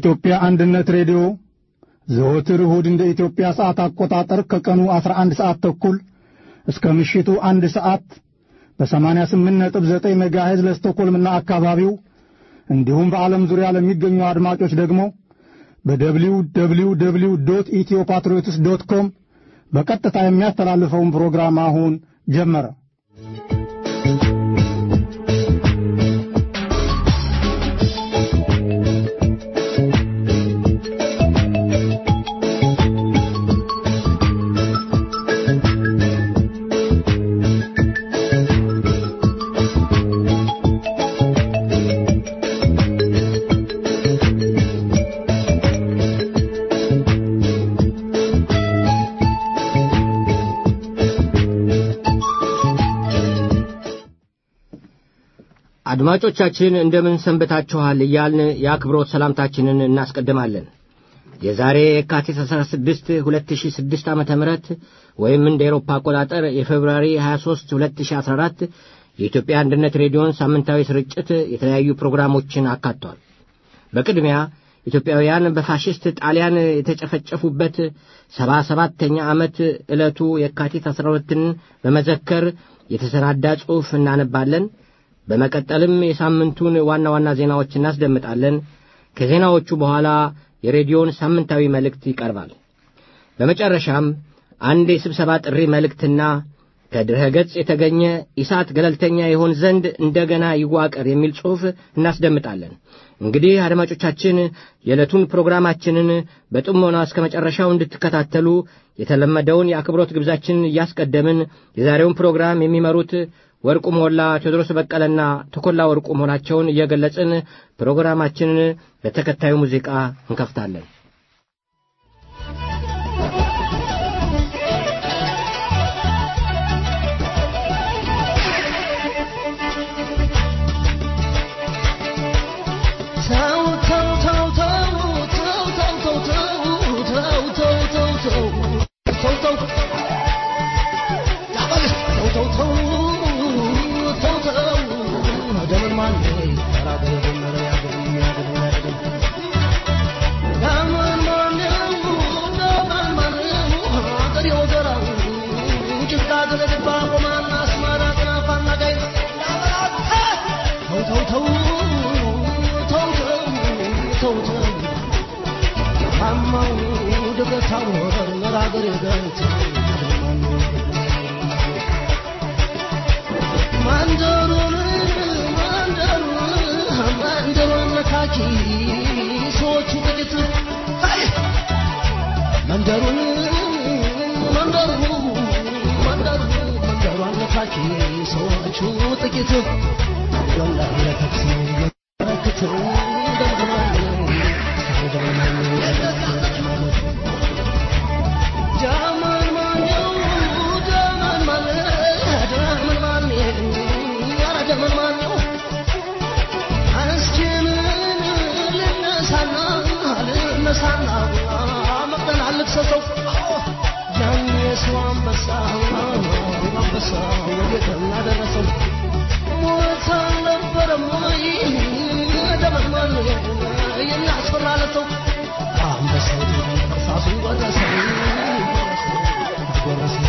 የኢትዮጵያ አንድነት ሬዲዮ ዘወትር እሁድ እንደ ኢትዮጵያ ሰዓት አቆጣጠር ከቀኑ 11 ሰዓት ተኩል እስከ ምሽቱ አንድ ሰዓት በ88.9 ሜጋሄዝ ለስቶኮልምና አካባቢው እንዲሁም በዓለም ዙሪያ ለሚገኙ አድማጮች ደግሞ በደብሊው ደብሊው ደብሊው ዶት ኢትዮ ፓትሪዮትስ ዶት ኮም በቀጥታ የሚያስተላልፈውን ፕሮግራም አሁን ጀመረ። አድማጮቻችን እንደምን ሰንብታችኋል እያልን የአክብሮት ሰላምታችንን እናስቀድማለን። የዛሬ የካቲት 16 2006 ዓ ም ወይም እንደ ኤሮፓ አቆጣጠር የፌብሩዋሪ 23 2014 የኢትዮጵያ አንድነት ሬዲዮን ሳምንታዊ ስርጭት የተለያዩ ፕሮግራሞችን አካቷል። በቅድሚያ ኢትዮጵያውያን በፋሽስት ጣሊያን የተጨፈጨፉበት ሰባ ሰባተኛ ዓመት ዕለቱ የካቲት 12ን በመዘከር የተሰናዳ ጽሑፍ እናነባለን። በመቀጠልም የሳምንቱን ዋና ዋና ዜናዎች እናስደምጣለን። ከዜናዎቹ በኋላ የሬዲዮን ሳምንታዊ መልእክት ይቀርባል። በመጨረሻም አንድ የስብሰባ ጥሪ መልእክትና ከድረ ገጽ የተገኘ ኢሳት ገለልተኛ ይሆን ዘንድ እንደገና ይዋቀር የሚል ጽሑፍ እናስደምጣለን። እንግዲህ አድማጮቻችን የዕለቱን ፕሮግራማችንን በጥሞና እስከ መጨረሻው እንድትከታተሉ የተለመደውን የአክብሮት ግብዛችንን እያስቀደምን የዛሬውን ፕሮግራም የሚመሩት ወርቁ ሞላ፣ ቴዎድሮስ በቀለና ተኮላ ወርቁ መሆናቸውን እየገለጽን ፕሮግራማችንን በተከታዩ ሙዚቃ እንከፍታለን። መንደሩን መንደሩ መንደሩ መንደሯን ነካኪ ሰዎቹ ጥቂት ወላሂ ለተክሲ መለክተው ደምድማል ጃመን ማነው ጃመን ማነ ጃመን ማነ ኧረ ጃመን ማነው እስኪ ምን ልነሳና ልነሳና መቅደን አልክሰሰው ያን የሰው አንበሳ አንበሳ ወዴት እናደረሰው ሞት አልነበረም ወይ ደመድማን የሚያስፈራለተው አንበሳው እርሳሱን ጎረሰው ጎረሰው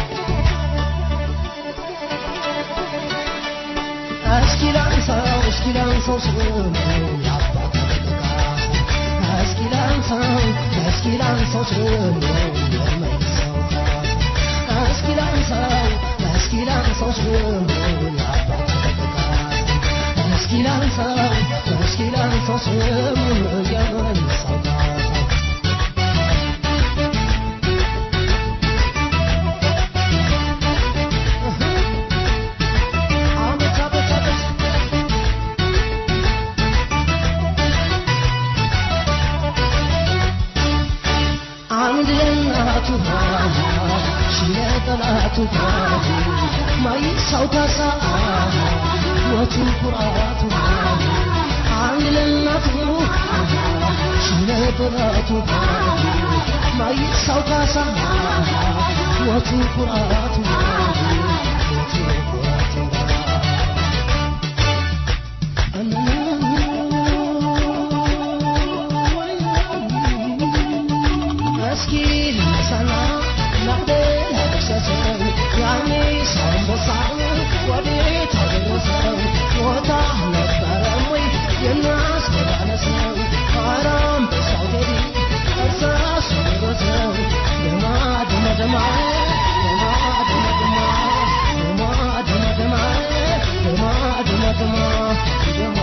እስኪ ላንሳው እስኪ ላንሳው ስሙን የአባት እስኪ ላንሳው እስኪ ላንሳው ስሙን የመይሳው እስኪ ላንሳው እስኪ ላንሳው ስሙን የአባት እስኪ ላንሳው እስኪ ላንሳው ስሙን የመይሳው አመት አመት አመት አንድ ለእናቱ ሺ ለጠላቱ ማይሳው ካሳ ሞቱ ኩራቱ አንድ ለእናቱ ሺ ለጠላቱ ማይሳው ካሳ ሞቱ ኩራቱ ሞቱ ኩራቱ እስኪ ልነሳና ናቅደል አደርሰሰው ያኔ ሳንበሳው ወዴት አደረሰው ሞታ ነበረም ወይ የሚያስመላለሰው አራም በሳው ቴዲ እርሳስ ደረሰው ደማ ደማ ደማ ደማ ደማ ደማ ደማ ደማ ደማ ደማ ደማ ደማ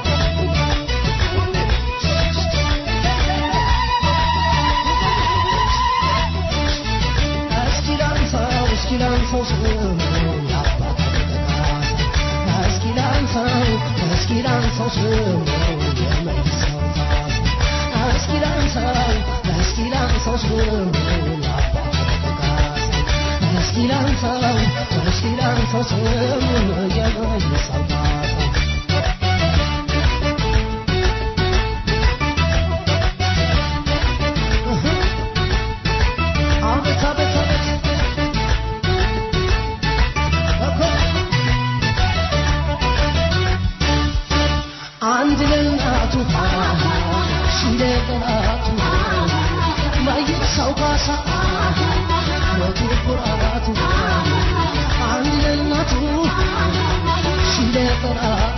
እስኪ ላንሳው እስኪ ላንሳው ስሙን የአባት ተካሳ እስኪ ላንሳው እስኪ ላንሳው ስሙን የመይሳው ካሳ እስኪ ላንሳው እስኪ ላንሳው ስሙን የአባት ተካሳ እስኪ ላንሳው እስኪ ላንሳው ስሙን የመይሳው ካሳ አቤት አቤት አቤት እኮ አንድ ለእናቱ ሺ ለጠላቱ ማይሳው ካሳ ሞቱ ኩራቱ አንድ ለእናቱ ሺ ለጠላቱ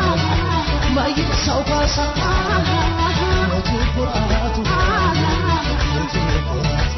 ማይሳው ካሳ ሞቱ ኩራቱ ሞቱ ኩራቱ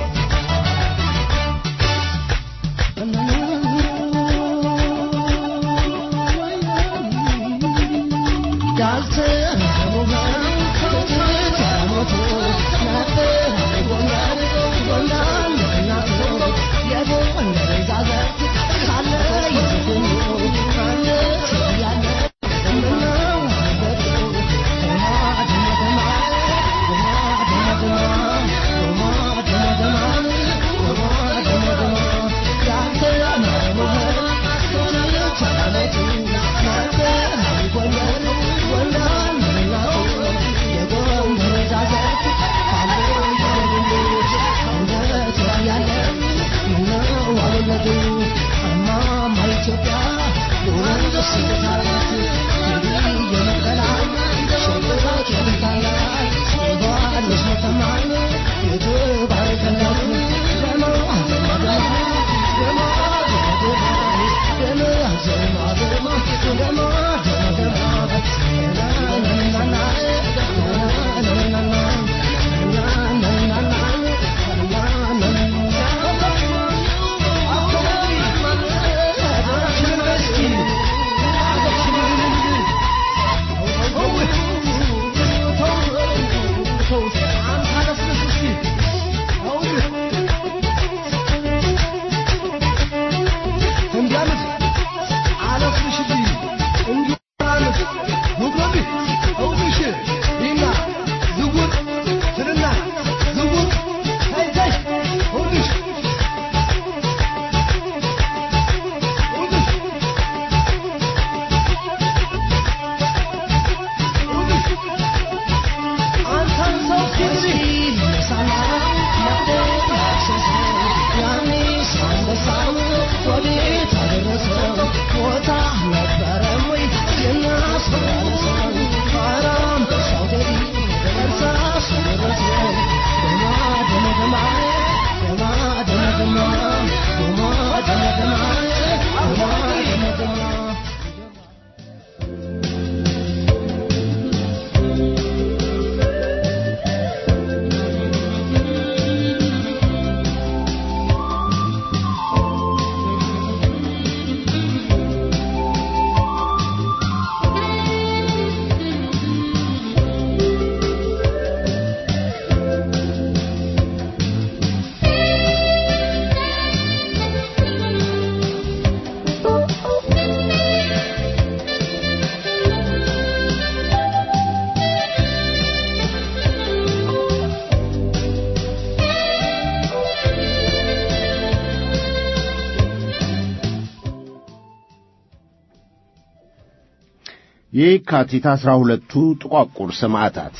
የካቲት አስራ ሁለቱ ጥቋቁር ሰማዕታት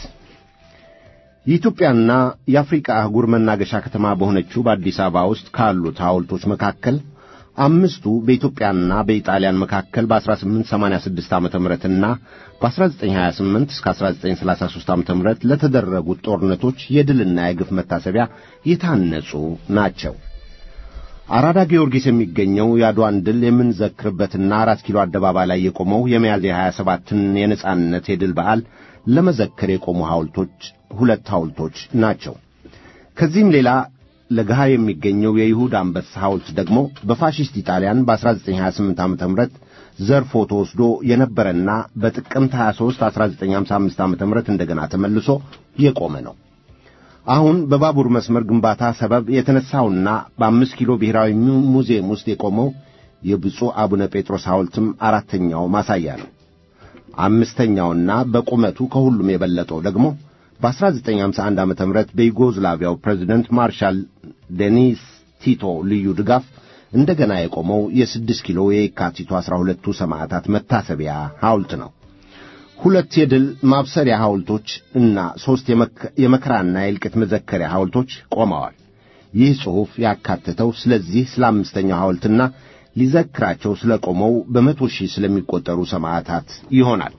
የኢትዮጵያና የአፍሪቃ አህጉር መናገሻ ከተማ በሆነችው በአዲስ አበባ ውስጥ ካሉት ሐውልቶች መካከል አምስቱ በኢትዮጵያና በኢጣሊያን መካከል በ1886 ዓ ምና በ1928 እስከ 1933 ዓ ም ለተደረጉት ጦርነቶች የድልና የግፍ መታሰቢያ የታነጹ ናቸው። አራዳ ጊዮርጊስ የሚገኘው የአድዋን ድል የምንዘክርበትና አራት ኪሎ አደባባይ ላይ የቆመው የሚያዝያ 27ን የነጻነት የድል በዓል ለመዘክር የቆሙ ሐውልቶች ሁለት ሐውልቶች ናቸው። ከዚህም ሌላ ለገሃር የሚገኘው የይሁዳ አንበሳ ሐውልት ደግሞ በፋሺስት ኢጣሊያን በ1928 ዓ ም ዘርፎ ተወስዶ የነበረና በጥቅምት 23 1955 ዓ ም እንደገና ተመልሶ የቆመ ነው። አሁን በባቡር መስመር ግንባታ ሰበብ የተነሳውና በአምስት ኪሎ ብሔራዊ ሙዚየም ውስጥ የቆመው የብፁዕ አቡነ ጴጥሮስ ሐውልትም አራተኛው ማሳያ ነው። አምስተኛውና በቁመቱ ከሁሉም የበለጠው ደግሞ በ1951 ዓ ም በዩጎዝላቪያው ፕሬዚደንት ማርሻል ዴኒስ ቲቶ ልዩ ድጋፍ እንደገና የቆመው የስድስት ኪሎ የካቲቱ ዐሥራ ሁለቱ ሰማዕታት መታሰቢያ ሐውልት ነው። ሁለት የድል ማብሰሪያ ሐውልቶች እና ሦስት የመከራና የእልቂት መዘከሪያ ሐውልቶች ቆመዋል። ይህ ጽሑፍ ያካተተው ስለዚህ ስለ አምስተኛው ሐውልትና ሊዘክራቸው ስለ ቆመው በመቶ ሺህ ስለሚቆጠሩ ሰማዕታት ይሆናል።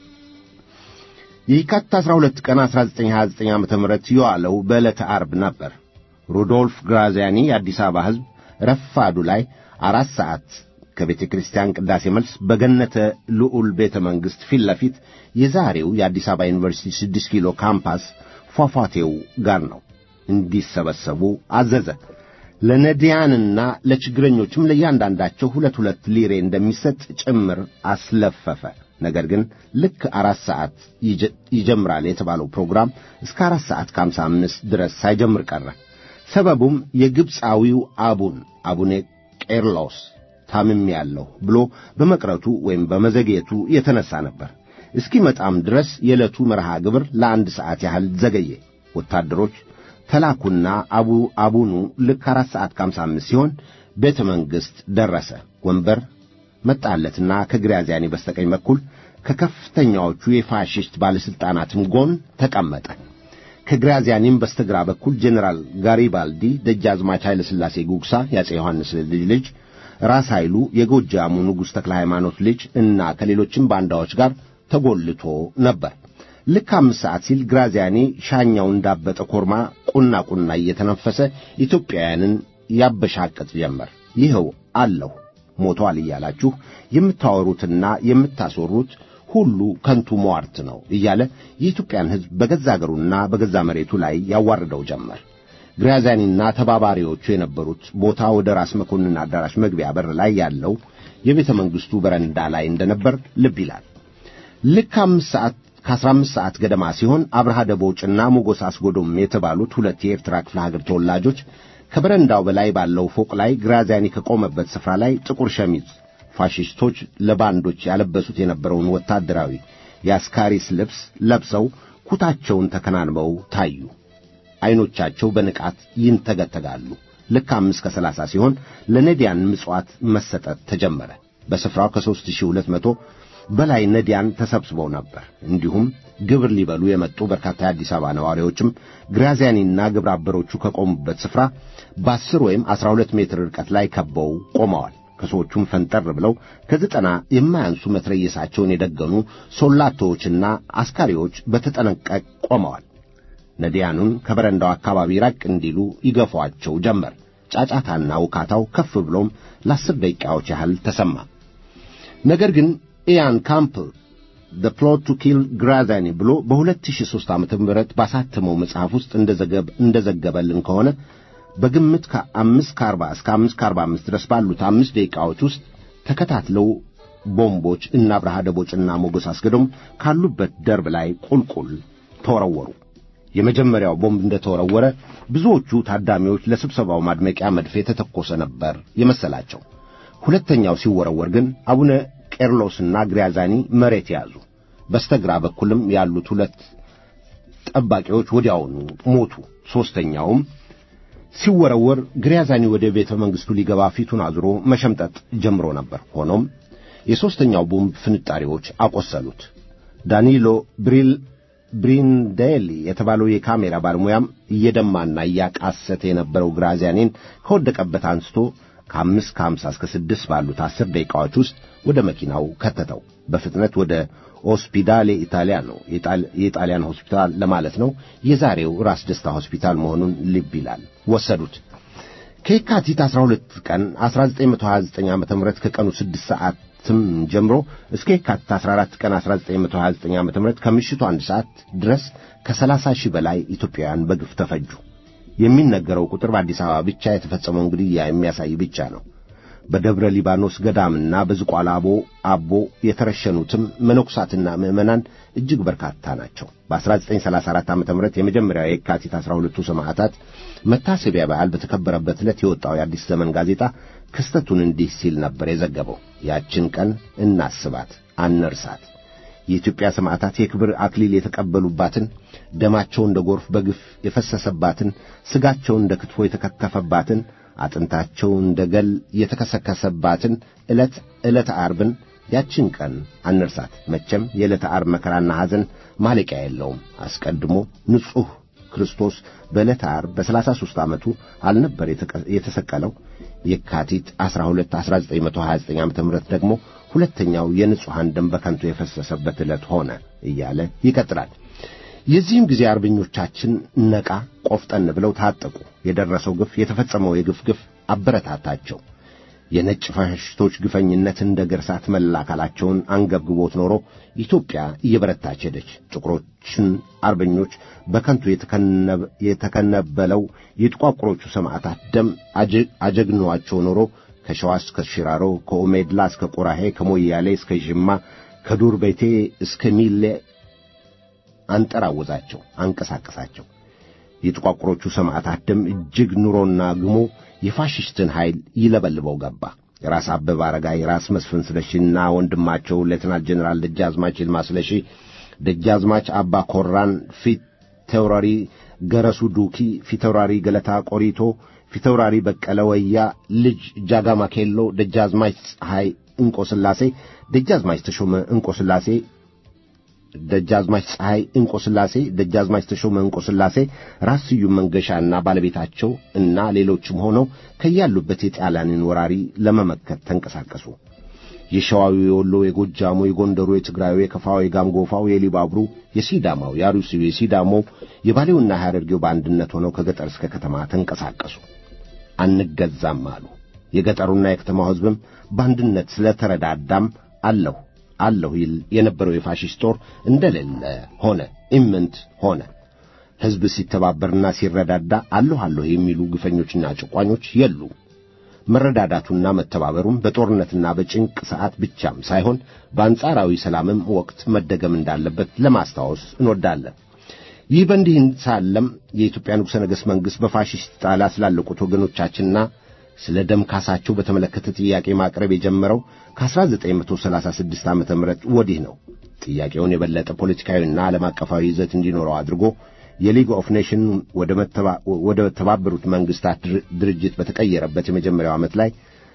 የካቲት 12 ቀን 1929 ዓ ም የዋለው በዕለተ ዓርብ ነበር። ሩዶልፍ ግራዚያኒ የአዲስ አበባ ሕዝብ ረፋዱ ላይ አራት ሰዓት ከቤተ ክርስቲያን ቅዳሴ መልስ በገነተ ልዑል ቤተ መንግሥት ፊት ለፊት የዛሬው የአዲስ አበባ ዩኒቨርሲቲ ስድስት ኪሎ ካምፓስ ፏፏቴው ጋር ነው እንዲሰበሰቡ አዘዘ። ለነዲያንና ለችግረኞችም ለእያንዳንዳቸው ሁለት ሁለት ሊሬ እንደሚሰጥ ጭምር አስለፈፈ። ነገር ግን ልክ አራት ሰዓት ይጀምራል የተባለው ፕሮግራም እስከ አራት ሰዓት ከአምሳ አምስት ድረስ ሳይጀምር ቀረ። ሰበቡም የግብፃዊው አቡን አቡነ ቄርሎስ ታምም ያለሁ ብሎ በመቅረቱ ወይም በመዘግየቱ የተነሳ ነበር። እስኪመጣም ድረስ የዕለቱ መርሃ ግብር ለአንድ ሰዓት ያህል ዘገየ። ወታደሮች ተላኩና አቡ አቡኑ ልክ አራት ሰዓት ከአምሳ አምስት ሲሆን ቤተ መንግሥት ደረሰ። ወንበር መጣለትና ከግራዚያኒ በስተቀኝ በኩል ከከፍተኛዎቹ የፋሽስት ባለሥልጣናትም ጎን ተቀመጠ። ከግራዚያኒም በስተግራ በኩል ጄኔራል ጋሪባልዲ፣ ደጃዝማች ኃይለ ሥላሴ ጉግሳ፣ የአፄ ዮሐንስ ልጅ ልጅ ራስ ኃይሉ፣ የጎጃሙ ንጉሥ ተክለ ሃይማኖት ልጅ እና ከሌሎችም ባንዳዎች ጋር ተጎልቶ ነበር። ልክ አምስት ሰዓት ሲል ግራዚያኒ ሻኛው እንዳበጠ ኮርማ ቁና ቁና እየተነፈሰ ኢትዮጵያውያንን ያበሻቅጥ ጀመር። ይኸው አለሁ ሞቷል እያላችሁ የምታወሩትና የምታስወሩት ሁሉ ከንቱ ሟርት ነው እያለ የኢትዮጵያን ሕዝብ በገዛ አገሩና በገዛ መሬቱ ላይ ያዋርደው ጀመር። ግራዚያኒና ተባባሪዎቹ የነበሩት ቦታ ወደ ራስ መኮንን አዳራሽ መግቢያ በር ላይ ያለው የቤተ መንግሥቱ በረንዳ ላይ እንደነበር ልብ ይላል። ልክ አምስት ሰዓት ከአስራ አምስት ሰዓት ገደማ ሲሆን አብርሃ ደቦጭና ሞጎስ አስጎዶም የተባሉት ሁለት የኤርትራ ክፍለ ሀገር ተወላጆች ከበረንዳው በላይ ባለው ፎቅ ላይ ግራዚያኒ ከቆመበት ስፍራ ላይ ጥቁር ሸሚዝ ፋሽስቶች ለባንዶች ያለበሱት የነበረውን ወታደራዊ የአስካሪስ ልብስ ለብሰው ኩታቸውን ተከናንበው ታዩ። ዐይኖቻቸው በንቃት ይንተገተጋሉ። ልክ አምስት ከሰላሳ ሲሆን ለነዲያን ምጽዋት መሰጠት ተጀመረ። በስፍራው ከሦስት ሺህ ሁለት መቶ በላይ ነዲያን ተሰብስበው ነበር። እንዲሁም ግብር ሊበሉ የመጡ በርካታ የአዲስ አበባ ነዋሪዎችም ግራዚያኒና ግብረ አበሮቹ ከቆሙበት ስፍራ በአስር ወይም አስራ ሁለት ሜትር ርቀት ላይ ከበው ቆመዋል። ከሰዎቹም ፈንጠር ብለው ከዘጠና የማያንሱ መትረየሳቸውን የደገኑ ሶላቶዎችና አስካሪዎች በተጠነቀቅ ቆመዋል። ነዲያኑን ከበረንዳው አካባቢ ራቅ እንዲሉ ይገፏቸው ጀመር። ጫጫታና ውካታው ከፍ ብሎም ለአስር ደቂቃዎች ያህል ተሰማ። ነገር ግን ኢያን ካምፕል ደ ፕሎት ቱ ኪል ግራዛኒ ብሎ በ2003 ዓመተ ምህረት ባሳተመው መጽሐፍ ውስጥ እንደዘገበልን ከሆነ በግምት ከአምስት ከአርባ እስከ አምስት ከአርባ አምስት ድረስ ባሉት አምስት ደቂቃዎች ውስጥ ተከታትለው ቦምቦች እና አብርሃ ደቦጭና ሞገስ አስገዶም ካሉበት ደርብ ላይ ቁልቁል ተወረወሩ። የመጀመሪያው ቦምብ እንደተወረወረ ብዙዎቹ ታዳሚዎች ለስብሰባው ማድመቂያ መድፍ የተተኮሰ ነበር የመሰላቸው። ሁለተኛው ሲወረወር ግን አቡነ ቄርሎስና ግሪያዛኒ መሬት ያዙ። በስተግራ በኩልም ያሉት ሁለት ጠባቂዎች ወዲያውኑ ሞቱ። ሦስተኛውም ሲወረወር ግሪያዛኒ ወደ ቤተ መንግሥቱ ሊገባ ፊቱን አዙሮ መሸምጠጥ ጀምሮ ነበር። ሆኖም የሦስተኛው ቦምብ ፍንጣሪዎች አቆሰሉት። ዳኒሎ ብሪል ብሪንዴሊ የተባለው የካሜራ ባለሙያም እየደማና እያቃሰተ የነበረው ግራዚያኒን ከወደቀበት አንስቶ ከአምስት ከሀምሳ እስከ ስድስት ባሉት አስር ደቂቃዎች ውስጥ ወደ መኪናው ከተተው። በፍጥነት ወደ ሆስፒዳሌ ኢታሊያ ነው የጣሊያን ሆስፒታል ለማለት ነው። የዛሬው ራስ ደስታ ሆስፒታል መሆኑን ልብ ይላል። ወሰዱት። ከየካቲት 12 ቀን 1929 ዓ.ም ከቀኑ 6 ሰዓትም ጀምሮ እስከ የካቲት 14 ቀን 1929 ዓ.ም ከምሽቱ አንድ ሰዓት ድረስ ከ30 ሺህ በላይ ኢትዮጵያውያን በግፍ ተፈጁ። የሚነገረው ቁጥር በአዲስ አበባ ብቻ የተፈጸመውን ግድያ የሚያሳይ ብቻ ነው። በደብረ ሊባኖስ ገዳምና በዝቋላ አቦ አቦ የተረሸኑትም መነኩሳትና ምዕመናን እጅግ በርካታ ናቸው። በ1934 ዓ ም የመጀመሪያው የካቲት 12ቱ ሰማዕታት መታሰቢያ በዓል በተከበረበት ዕለት የወጣው የአዲስ ዘመን ጋዜጣ ክስተቱን እንዲህ ሲል ነበር የዘገበው። ያችን ቀን እናስባት፣ አንርሳት። የኢትዮጵያ ሰማዕታት የክብር አክሊል የተቀበሉባትን፣ ደማቸው እንደ ጎርፍ በግፍ የፈሰሰባትን፣ ሥጋቸው እንደ ክትፎ የተከተፈባትን አጥንታቸው እንደ ገል የተከሰከሰባትን ዕለት ዕለተ ዓርብን ያችን ቀን አንርሳት። መቼም የዕለተ ዓርብ መከራና ሐዘን ማለቂያ የለውም። አስቀድሞ ንጹሕ ክርስቶስ በዕለተ ዓርብ በሰላሳ ሦስት ዓመቱ አልነበር የተሰቀለው? የካቲት 12 1929 ዓ ም ደግሞ ሁለተኛው የንጹሐን ደም በከንቱ የፈሰሰበት ዕለት ሆነ እያለ ይቀጥላል። የዚህም ጊዜ አርበኞቻችን ነቃ ቆፍጠን ብለው ታጠቁ። የደረሰው ግፍ የተፈጸመው የግፍ ግፍ አበረታታቸው። የነጭ ፋሽስቶች ግፈኝነት እንደ ገርሳት መላ አካላቸውን አንገብግቦት ኖሮ ኢትዮጵያ እየበረታች ሄደች። ጥቁሮችን አርበኞች በከንቱ የተከነበለው የጥቋቁሮቹ ሰማዕታት ደም አጀግኗቸው ኖሮ ከሸዋ እስከ ሽራሮ፣ ከኦሜድላ እስከ ቆራሄ፣ ከሞያሌ እስከ ዥማ፣ ከዱር ቤቴ እስከ ሚሌ አንጠራወዛቸው፣ አንቀሳቀሳቸው። የጥቋቁሮቹ ሰማዕታት ደም እጅግ ኑሮና ግሞ የፋሽስትን ኃይል ይለበልበው ገባ። ራስ አበበ አረጋይ፣ ራስ መስፍን ስለሺና ወንድማቸው ሌተናል ጀኔራል ደጃዝማች ይልማ ስለሺ፣ ደጃዝማች አባ ኮራን፣ ፊት ተውራሪ ገረሱ ዱኪ፣ ፊተውራሪ ገለታ ቆሪቶ፣ ፊተውራሪ በቀለ ወያ ልጅ ጃጋማ ኬሎ፣ ደጃዝማች ፀሐይ እንቆስላሴ፣ ደጃዝማች ተሾመ እንቆስላሴ ደጃዝማች ፀሐይ እንቆስላሴ፣ ደጃዝማች ተሾመ እንቆስላሴ፣ ራስ ስዩም መንገሻና ባለቤታቸው እና ሌሎችም ሆነው ከያሉበት የጣሊያንን ወራሪ ለመመከት ተንቀሳቀሱ። የሸዋዊ፣ የወሎ፣ የጎጃሙ፣ የጎንደሩ፣ የትግራዩ፣ የከፋው፣ የጋምጎፋው፣ የሊባብሩ፣ የሲዳማው፣ የአሩሲው፣ የሲዳሞው፣ የባሌውና የሐረርጌው በአንድነት ሆነው ከገጠር እስከ ከተማ ተንቀሳቀሱ። አንገዛም አሉ። የገጠሩና የከተማው ሕዝብም በአንድነት ስለተረዳዳም አለሁ አለሁ ይል የነበረው የፋሽስት ጦር እንደሌለ ሆነ፣ ኢምንት ሆነ። ሕዝብ ሲተባበርና ሲረዳዳ አለሁ አለሁ የሚሉ ግፈኞችና ጭቋኞች የሉ። መረዳዳቱና መተባበሩም በጦርነትና በጭንቅ ሰዓት ብቻም ሳይሆን በአንጻራዊ ሰላምም ወቅት መደገም እንዳለበት ለማስታወስ እንወዳለን። ይህ በእንዲህ ሳለም የኢትዮጵያ ንጉሠ ነገሥት መንግሥት በፋሽስት ጣሊያ ስላለቁት ወገኖቻችንና ስለ ደም ካሳቸው በተመለከተ ጥያቄ ማቅረብ የጀመረው ከ1936 ዓ ም ወዲህ ነው። ጥያቄውን የበለጠ ፖለቲካዊና ዓለም አቀፋዊ ይዘት እንዲኖረው አድርጎ የሊግ ኦፍ ኔሽን ወደ ተባበሩት መንግሥታት ድርጅት በተቀየረበት የመጀመሪያው ዓመት ላይ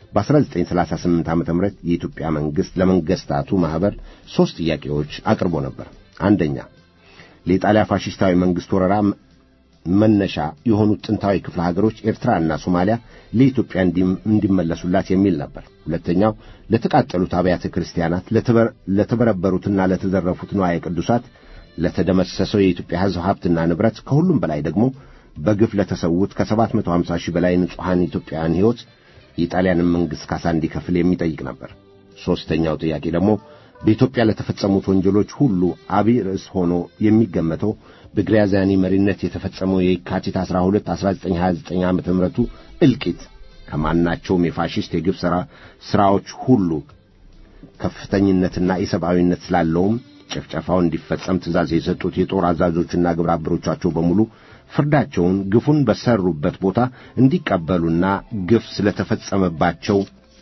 በ1938 ዓ ም የኢትዮጵያ መንግሥት ለመንግሥታቱ ማኅበር ሦስት ጥያቄዎች አቅርቦ ነበር። አንደኛ ለኢጣሊያ ፋሽስታዊ መንግሥት ወረራ መነሻ የሆኑት ጥንታዊ ክፍለ ሀገሮች ኤርትራና ሶማሊያ ለኢትዮጵያ እንዲመለሱላት የሚል ነበር። ሁለተኛው ለተቃጠሉት አብያተ ክርስቲያናት፣ ለተበረበሩትና ለተዘረፉት ንዋየ ቅዱሳት፣ ለተደመሰሰው የኢትዮጵያ ሕዝብ ሀብትና ንብረት፣ ከሁሉም በላይ ደግሞ በግፍ ለተሰዉት ከ750 ሺህ በላይ ንጹሐን ኢትዮጵያውያን ሕይወት የጣሊያንን መንግሥት ካሳ እንዲከፍል የሚጠይቅ ነበር። ሦስተኛው ጥያቄ ደግሞ በኢትዮጵያ ለተፈጸሙት ወንጀሎች ሁሉ አብይ ርዕስ ሆኖ የሚገመተው በግራዚያኒ መሪነት የተፈጸመው የካቲት 12 1929 ዓ ም እልቂት ከማናቸውም የፋሽስት የግፍ ሥራ ሥራዎች ሁሉ ከፍተኝነትና ኢሰብአዊነት ስላለውም ጭፍጨፋው እንዲፈጸም ትእዛዝ የሰጡት የጦር አዛዦችና ግብረ አበሮቻቸው በሙሉ ፍርዳቸውን ግፉን በሰሩበት ቦታ እንዲቀበሉና ግፍ ስለተፈጸመባቸው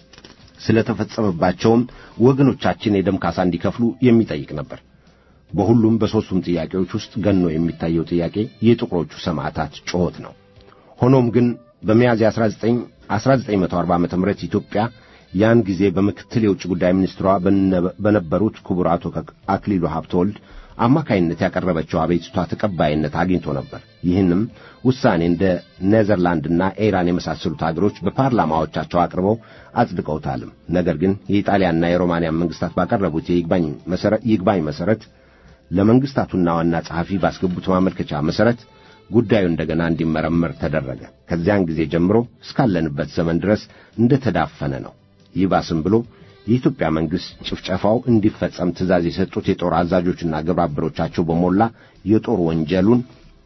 ስለተፈጸመባቸውም ወገኖቻችን የደም ካሳ እንዲከፍሉ የሚጠይቅ ነበር። በሁሉም በሦስቱም ጥያቄዎች ውስጥ ገኖ የሚታየው ጥያቄ የጥቁሮቹ ሰማዕታት ጩኸት ነው። ሆኖም ግን በሚያዝያ 19 1940 ዓ ም ኢትዮጵያ ያን ጊዜ በምክትል የውጭ ጉዳይ ሚኒስትሯ በነበሩት ክቡር አቶ አክሊሉ ሀብተወልድ አማካይነት ያቀረበችው አቤቱታ ተቀባይነት አግኝቶ ነበር። ይህንም ውሳኔ እንደ ኔዘርላንድና ኢራን የመሳሰሉት አገሮች በፓርላማዎቻቸው አቅርበው አጽድቀውታልም። ነገር ግን የኢጣሊያና የሮማንያ መንግስታት ባቀረቡት ይግባኝ መሠረት ለመንግስታቱና ዋና ጸሐፊ ባስገቡት ማመልከቻ መሠረት ጉዳዩ እንደገና እንዲመረመር ተደረገ። ከዚያን ጊዜ ጀምሮ እስካለንበት ዘመን ድረስ እንደ ተዳፈነ ነው። ይባስም ብሎ የኢትዮጵያ መንግሥት ጭፍጨፋው እንዲፈጸም ትእዛዝ የሰጡት የጦር አዛዦችና ግብረ አበሮቻቸው በሞላ የጦር ወንጀሉን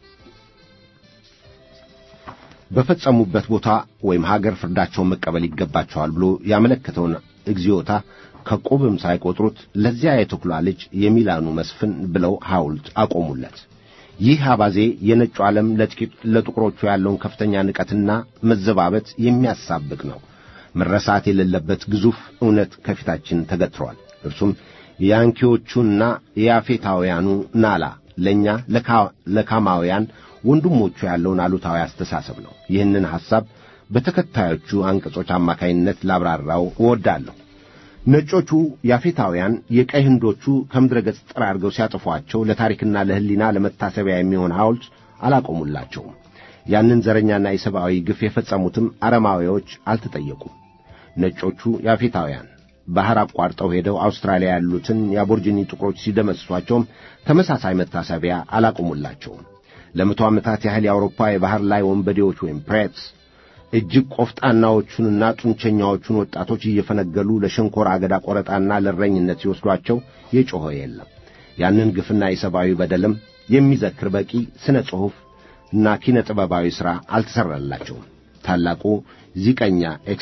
በፈጸሙበት ቦታ ወይም ሀገር ፍርዳቸውን መቀበል ይገባቸዋል ብሎ ያመለከተውን እግዚኦታ ከቆብም ሳይቆጥሩት ለዚያ የተኩላ ልጅ የሚላኑ መስፍን ብለው ሐውልት አቆሙለት። ይህ አባዜ የነጩ ዓለም ለጥቁሮቹ ያለውን ከፍተኛ ንቀትና መዘባበት የሚያሳብቅ ነው። መረሳት የሌለበት ግዙፍ እውነት ከፊታችን ተገትሯል። እርሱም የያንኪዎቹና የያፌታውያኑ ናላ ለእኛ ለካማውያን ወንድሞቹ ያለውን አሉታዊ አስተሳሰብ ነው። ይህንን ሐሳብ በተከታዮቹ አንቀጾች አማካይነት ላብራራው እወዳለሁ። ነጮቹ ያፌታውያን የቀይ ህንዶቹ ከምድረ ገጽ ጠራርገው ሲያጠፏቸው ለታሪክና ለሕሊና ለመታሰቢያ የሚሆን ሐውልት አላቆሙላቸውም። ያንን ዘረኛና የሰብአዊ ግፍ የፈጸሙትም አረማዊዎች አልተጠየቁም። ነጮቹ ያፌታውያን ባሕር አቋርጠው ሄደው አውስትራሊያ ያሉትን የአቦርጂኒ ጥቁሮች ሲደመስሷቸውም ተመሳሳይ መታሰቢያ አላቆሙላቸውም። ለመቶ ዓመታት ያህል የአውሮፓ የባሕር ላይ ወንበዴዎች ወይም ፕሬትስ እጅግ ቆፍጣናዎቹንና ጡንቸኛዎቹን ወጣቶች እየፈነገሉ ለሸንኮራ አገዳ ቆረጣና ለእረኝነት ሲወስዷቸው የጮኸ የለም። ያንን ግፍና የሰብአዊ በደልም የሚዘክር በቂ ሥነ ጽሑፍ እና ኪነ ጥበባዊ ሥራ አልተሠራላቸውም። ታላቁ ዚቀኛ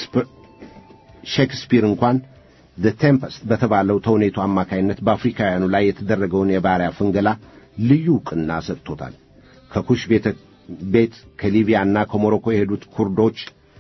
ሼክስፒር እንኳን ዘ ቴምፐስት በተባለው ተውኔቱ አማካይነት በአፍሪካውያኑ ላይ የተደረገውን የባሪያ ፍንገላ ልዩ ዕውቅና ሰጥቶታል። ከኩሽ ቤተ ቤት ከሊቢያና ከሞሮኮ የሄዱት ኩርዶች፣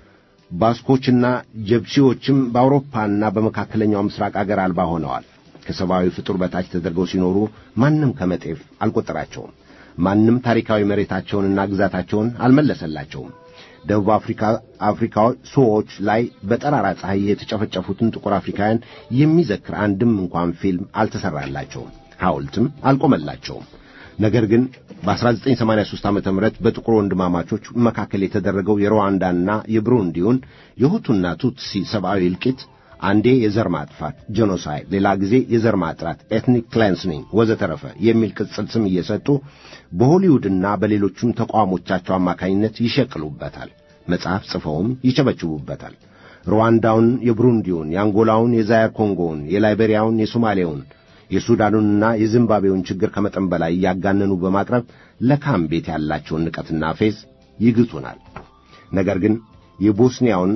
ባስኮችና ጀብሲዎችም በአውሮፓና በመካከለኛው ምስራቅ አገር አልባ ሆነዋል። ከሰብአዊ ፍጡር በታች ተደርገው ሲኖሩ ማንም ከመጤፍ አልቈጠራቸውም። ማንም ታሪካዊ መሬታቸውንና ግዛታቸውን አልመለሰላቸውም። ደቡብ አፍሪካ አፍሪካ ሰዎች ላይ በጠራራ ፀሐይ የተጨፈጨፉትን ጥቁር አፍሪካውያን የሚዘክር አንድም እንኳን ፊልም አልተሠራላቸውም፣ ሐውልትም አልቆመላቸውም። ነገር ግን በ1983 ዓ ም በጥቁር ወንድማማቾች መካከል የተደረገው የሩዋንዳና የብሩንዲውን የሁቱና ቱትሲ ሰብአዊ እልቂት አንዴ የዘር ማጥፋት ጄኖሳይድ፣ ሌላ ጊዜ የዘር ማጥራት ኤትኒክ ክሌንስኒንግ ወዘተረፈ የሚል ቅጽል ስም እየሰጡ በሆሊውድና በሌሎቹም ተቋሞቻቸው አማካኝነት ይሸቅሉበታል። መጽሐፍ ጽፈውም ይቸበችቡበታል። ሩዋንዳውን፣ የብሩንዲውን፣ የአንጎላውን፣ የዛየር ኮንጎውን፣ የላይቤሪያውን፣ የሶማሌውን የሱዳኑንና የዚምባብዌውን ችግር ከመጠን በላይ እያጋነኑ በማቅረብ ለካም ቤት ያላቸውን ንቀትና ፌዝ ይግጹናል። ነገር ግን የቦስኒያውን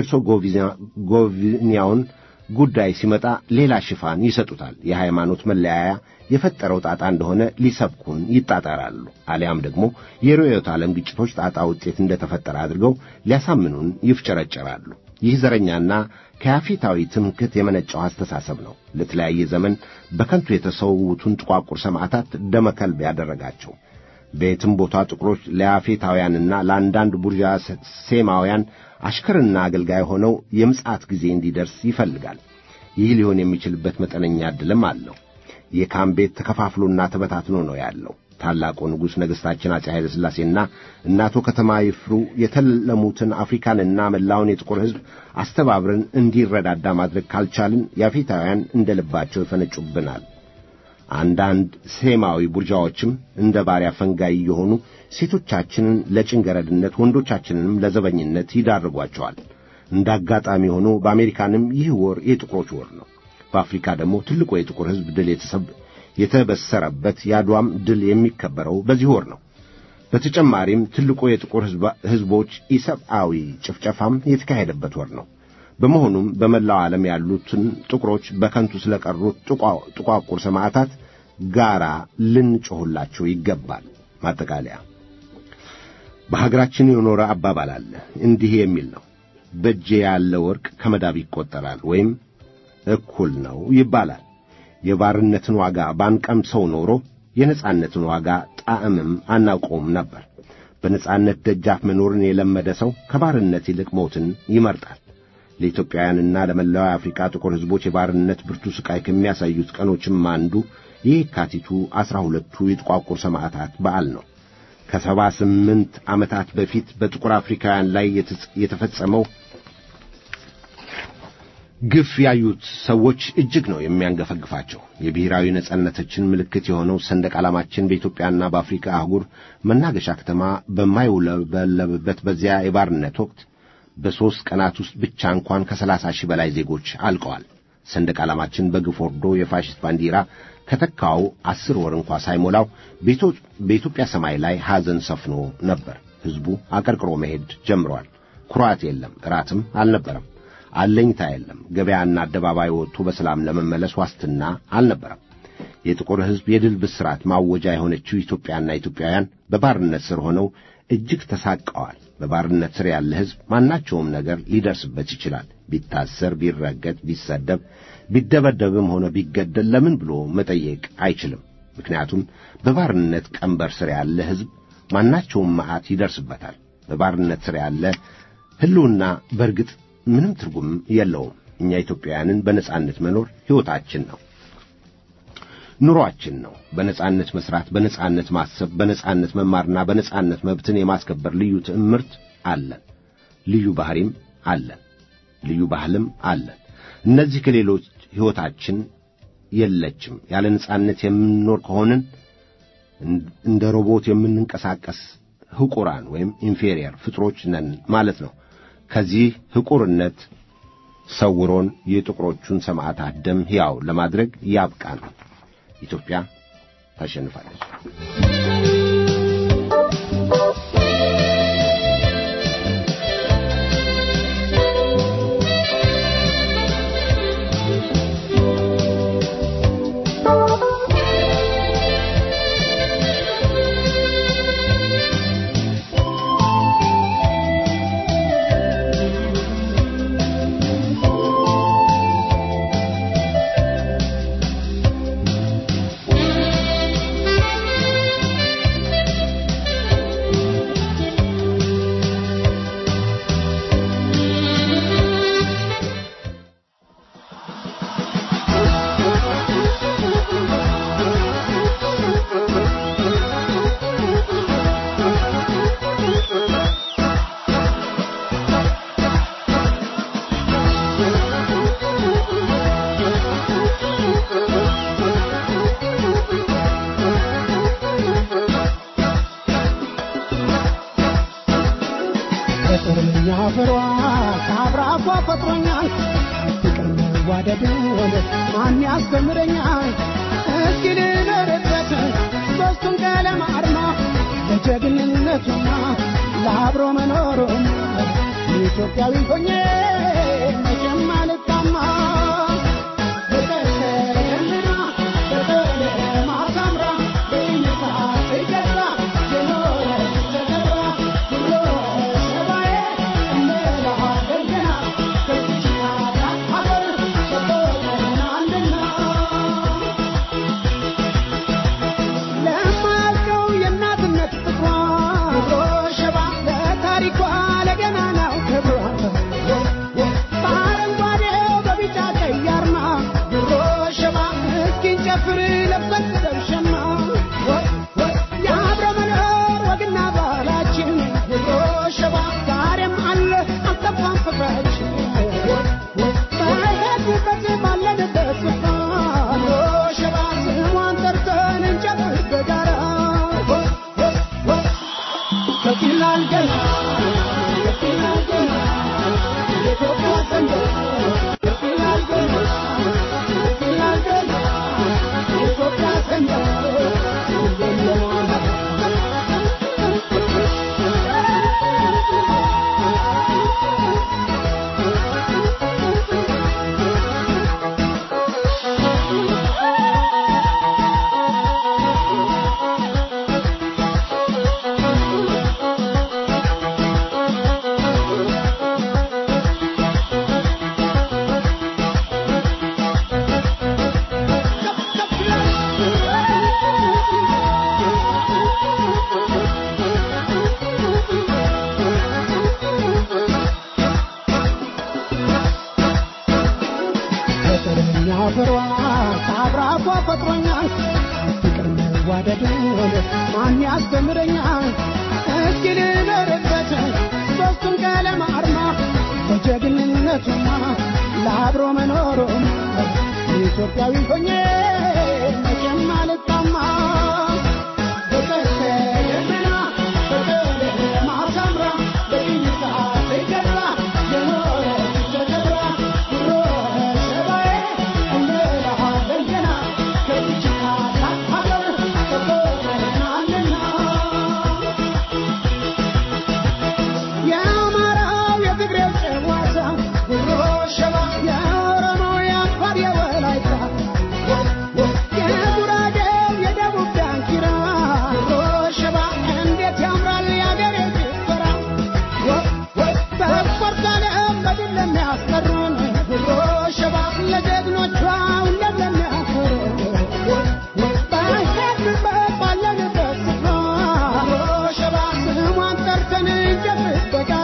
የሄርሶጎቪኒያውን ጉዳይ ሲመጣ ሌላ ሽፋን ይሰጡታል። የሃይማኖት መለያያ የፈጠረው ጣጣ እንደሆነ ሊሰብኩን ይጣጣራሉ። አሊያም ደግሞ የርዕዮተ ዓለም ግጭቶች ጣጣ ውጤት እንደተፈጠረ አድርገው ሊያሳምኑን ይፍጨረጨራሉ። ይህ ዘረኛና ከያፊታዊ ትምክህት የመነጨው አስተሳሰብ ነው ለተለያየ ዘመን በከንቱ የተሰዉትን ጥቋቁር ሰማዕታት ደመከልብ ያደረጋቸው። በየትም ቦታ ጥቁሮች ለያፌታውያንና ለአንዳንድ ቡርዣ ሴማውያን አሽከርና አገልጋይ ሆነው የምጽአት ጊዜ እንዲደርስ ይፈልጋል። ይህ ሊሆን የሚችልበት መጠነኛ ዕድልም አለው። የካም ቤት ተከፋፍሎና ተበታትኖ ነው ያለው። ታላቁ ንጉሥ ነገሥታችን አፄ ኃይለ ሥላሴና እናቶ ከተማ ይፍሩ የተለሙትን አፍሪካንና መላውን የጥቁር ሕዝብ አስተባብረን እንዲረዳዳ ማድረግ ካልቻልን ያፌታውያን እንደ ልባቸው ይፈነጩብናል። አንዳንድ ሴማዊ ቡርዣዎችም እንደ ባሪያ ፈንጋይ የሆኑ ሴቶቻችንን ለጭንገረድነት ወንዶቻችንንም ለዘበኝነት ይዳርጓቸዋል። እንደ አጋጣሚ ሆኖ በአሜሪካንም ይህ ወር የጥቁሮች ወር ነው። በአፍሪካ ደግሞ ትልቁ የጥቁር ሕዝብ ድል የተበሰረበት የአድዋም ድል የሚከበረው በዚህ ወር ነው። በተጨማሪም ትልቁ የጥቁር ሕዝቦች ኢሰብአዊ ጭፍጨፋም የተካሄደበት ወር ነው። በመሆኑም በመላው ዓለም ያሉትን ጥቁሮች በከንቱ ስለቀሩት ጥቋቁር ሰማዕታት ጋራ ልንጮኹላቸው ይገባል። ማጠቃለያ በሀገራችን የኖረ አባባል አለ። እንዲህ የሚል ነው። በእጄ ያለ ወርቅ ከመዳብ ይቈጠራል ወይም እኩል ነው ይባላል። የባርነትን ዋጋ ባንቀምሰው ኖሮ የነጻነትን ዋጋ ጣዕምም አናውቀውም ነበር። በነጻነት ደጃፍ መኖርን የለመደ ሰው ከባርነት ይልቅ ሞትን ይመርጣል። ለኢትዮጵያውያንና ለመላው የአፍሪካ ጥቁር ሕዝቦች የባርነት ብርቱ ሥቃይ ከሚያሳዩት ቀኖችም አንዱ የየካቲቱ ዐሥራ ሁለቱ የጥቋቁር ሰማዕታት በዓል ነው። ከሰባ ስምንት ዓመታት በፊት በጥቁር አፍሪካውያን ላይ የተፈጸመው ግፍ ያዩት ሰዎች እጅግ ነው የሚያንገፈግፋቸው። የብሔራዊ ነጻነታችን ምልክት የሆነው ሰንደቅ ዓላማችን በኢትዮጵያና በአፍሪካ አህጉር መናገሻ ከተማ በማይውለበለብበት በዚያ የባርነት ወቅት በሦስት ቀናት ውስጥ ብቻ እንኳን ከሰላሳ ሺህ በላይ ዜጎች አልቀዋል። ሰንደቅ ዓላማችን በግፍ ወርዶ የፋሽስት ባንዲራ ከተካው አስር ወር እንኳ ሳይሞላው በኢትዮጵያ ሰማይ ላይ ሐዘን ሰፍኖ ነበር። ሕዝቡ አቀርቅሮ መሄድ ጀምረዋል። ኩራት የለም፣ እራትም አልነበረም። አለኝታ የለም። ገበያና አደባባይ ወጥቶ በሰላም ለመመለስ ዋስትና አልነበረም። የጥቁር ሕዝብ የድል ብስራት ማወጃ የሆነችው ኢትዮጵያና ኢትዮጵያውያን በባርነት ስር ሆነው እጅግ ተሳቀዋል። በባርነት ስር ያለ ሕዝብ ማናቸውም ነገር ሊደርስበት ይችላል። ቢታሰር፣ ቢረገጥ፣ ቢሰደብ፣ ቢደበደብም ሆነ ቢገደል ለምን ብሎ መጠየቅ አይችልም። ምክንያቱም በባርነት ቀንበር ስር ያለ ሕዝብ ማናቸውም መዓት ይደርስበታል። በባርነት ስር ያለ ሕልውና በርግጥ ምንም ትርጉም የለውም። እኛ ኢትዮጵያውያንን በነጻነት መኖር ሕይወታችን ነው፣ ኑሯችን ነው። በነጻነት መስራት፣ በነጻነት ማሰብ፣ በነጻነት መማርና በነጻነት መብትን የማስከበር ልዩ ትዕምርት አለን። ልዩ ባህሪም አለን። ልዩ ባህልም አለን። እነዚህ ከሌሎች ሕይወታችን የለችም። ያለ ነጻነት የምንኖር ከሆንን እንደ ሮቦት የምንንቀሳቀስ ሕቁራን ወይም ኢንፌሪየር ፍጥሮች ነን ማለት ነው። ከዚህ ሕቁርነት ሰውሮን የጥቁሮቹን ሰማዕታት ደም ሕያው ለማድረግ ያብቃን። ኢትዮጵያ ታሸንፋለች። ፍቅርኛ ፍሯ ከአብራኳ ፈጥሮኛል ፍቅር መዋደድን ማን ያስተምረኛል እስኪ ልኖርበት ሦስቱን ቀለም አርማ ለጀግንነቱና ለአብሮ መኖሩም ኢትዮጵያዊ ሆኜ መቼም አልታማ ፍቅር ተደምና በቀለም አሳምራ በይነታ ትገዛ የኖረች ተከብራ ብሎ ሰባዬ እንላለን ገና ከዚች ታላቅ ሀገር ሰጥቶናልና ለማያልቀው የእናትነት ፍቅሯ ሸባ ለታሪኳ ለገናናው ክብሯ በአረንጓዴው በቢጫ ቀይ አርማ ድሮ ሸባ እስኪን ጨፍር ለብሰን ደብሸማ የአብረ መኖር ወግና ባህላችን ድሮ ሸባ ዛሬም አለ አልጠፋም ፍቅራችን በሄድንበት ባለንበት ስፍራ ድሮ ሸባ ስሟን ጠርተን እንጨፍር በጋራ ከፍ ይላል ገና ከፍ ይላል ገና የኢትዮጵያ ሰንደቅ ከፍ ይላል ገና ከፍ ይላል ገና የኢትዮጵያ ሰንደቅ ፍቅርኛ ፍሯ ከአብራኳ ፈጥሮኛል ፍቅር መዋደዱን ማን ያስተምረኛል እስኪ ልበርበት ሦስቱም ቀለም አርማ በጀግንነቱማ ለአብሮ መኖሩም ኢትዮጵያዊ ሆኜ መቼም አልጣማ በቀስተ ደመና በቀለማ አሳምራ በቅኝታ ተከብራ የኖረች ተከብራ ኩሮ ሸባዬ እንላለን ገና ከዚች ታላቅ ሀገር ተቆጥረናልና የአማራው የትግሬው ጨዋታ ጉሮ ሸባ የኦሮሞው የአፋር የወላይታ የጉራጌው የደቡብ ዳንኪራ ጉሮ ሸባ እንዴት ያምራል የአገሬ ጭፈራ በስፖርት ዓለም በድል ለሚያስቀሩን ጉሮ ሸባ ለጀግኖቿ ሁሌም ለሚያኮሩን በሄድንበት ባለንበት ስፍራ ጉሮ ሸባ ስሟን ጠርተን እንጨፍር በጋራ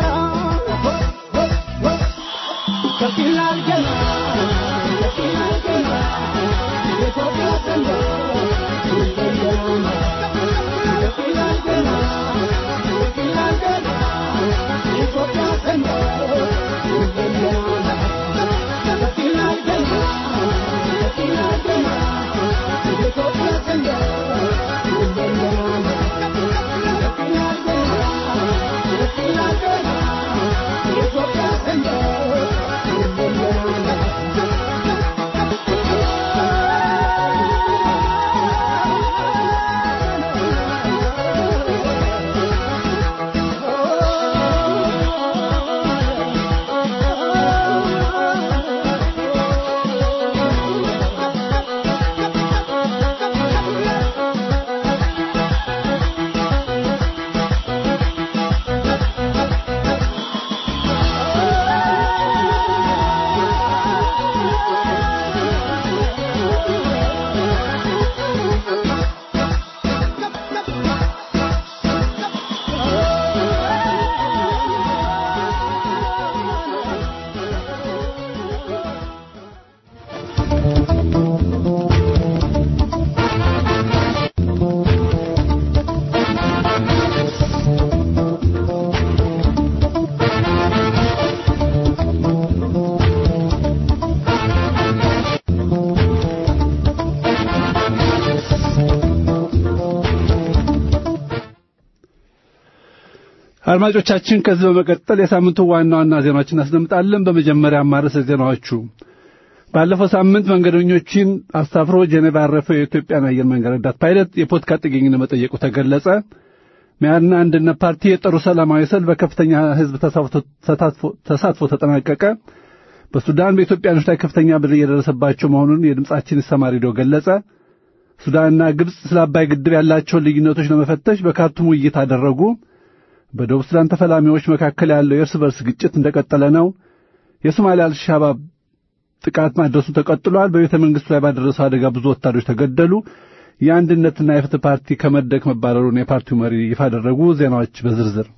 ከፍ ይላል ገና ከፍ ይላል ገና የኢትዮጵያ ሰንደቅ ይለያል ከፍ ይላል ገና ከፍ ይላል ገና የኢትዮጵያ ሰንደቅ ይለያል ከፍ ይላል ገና ከፍ ይላል ገና የኢትዮጵያ ሰንደቅ ይለያል ከፍ ይላል ገና ከፍ ይላል ገና የኢትዮጵያ ሰንደቅ አድማጮቻችን ከዚህ በመቀጠል የሳምንቱ ዋና ዋና ዜናዎችን እናስደምጣለን። በመጀመሪያ ማረስ ዜናዎቹ ባለፈው ሳምንት መንገደኞችን አሳፍሮ ጄኔቫ ያረፈው የኢትዮጵያን አየር መንገድ ረዳት ፓይለት የፖለቲካ ጥገኝነት መጠየቁ ተገለጸ። ሚያድና አንድነት ፓርቲ የጠሩ ሰላማዊ ሰልፍ በከፍተኛ ሕዝብ ተሳትፎ ተጠናቀቀ። በሱዳን በኢትዮጵያኖች ላይ ከፍተኛ በደል እየደረሰባቸው መሆኑን የድምጻችን ይሰማ ሬዲዮ ገለጸ። ሱዳንና ግብፅ ስለ አባይ ግድብ ያላቸውን ልዩነቶች ለመፈተሽ በካርቱም ውይይት አደረጉ። በደቡብ ሱዳን ተፈላሚዎች መካከል ያለው የእርስ በርስ ግጭት እንደቀጠለ ነው። የሶማሊያ አልሻባብ ጥቃት ማድረሱ ተቀጥሏል። በቤተ መንግሥቱ ላይ ባደረሰው አደጋ ብዙ ወታደሮች ተገደሉ። የአንድነትና የፍትህ ፓርቲ ከመድረክ መባረሩን የፓርቲው መሪ ይፋ አደረጉ። ዜናዎች በዝርዝር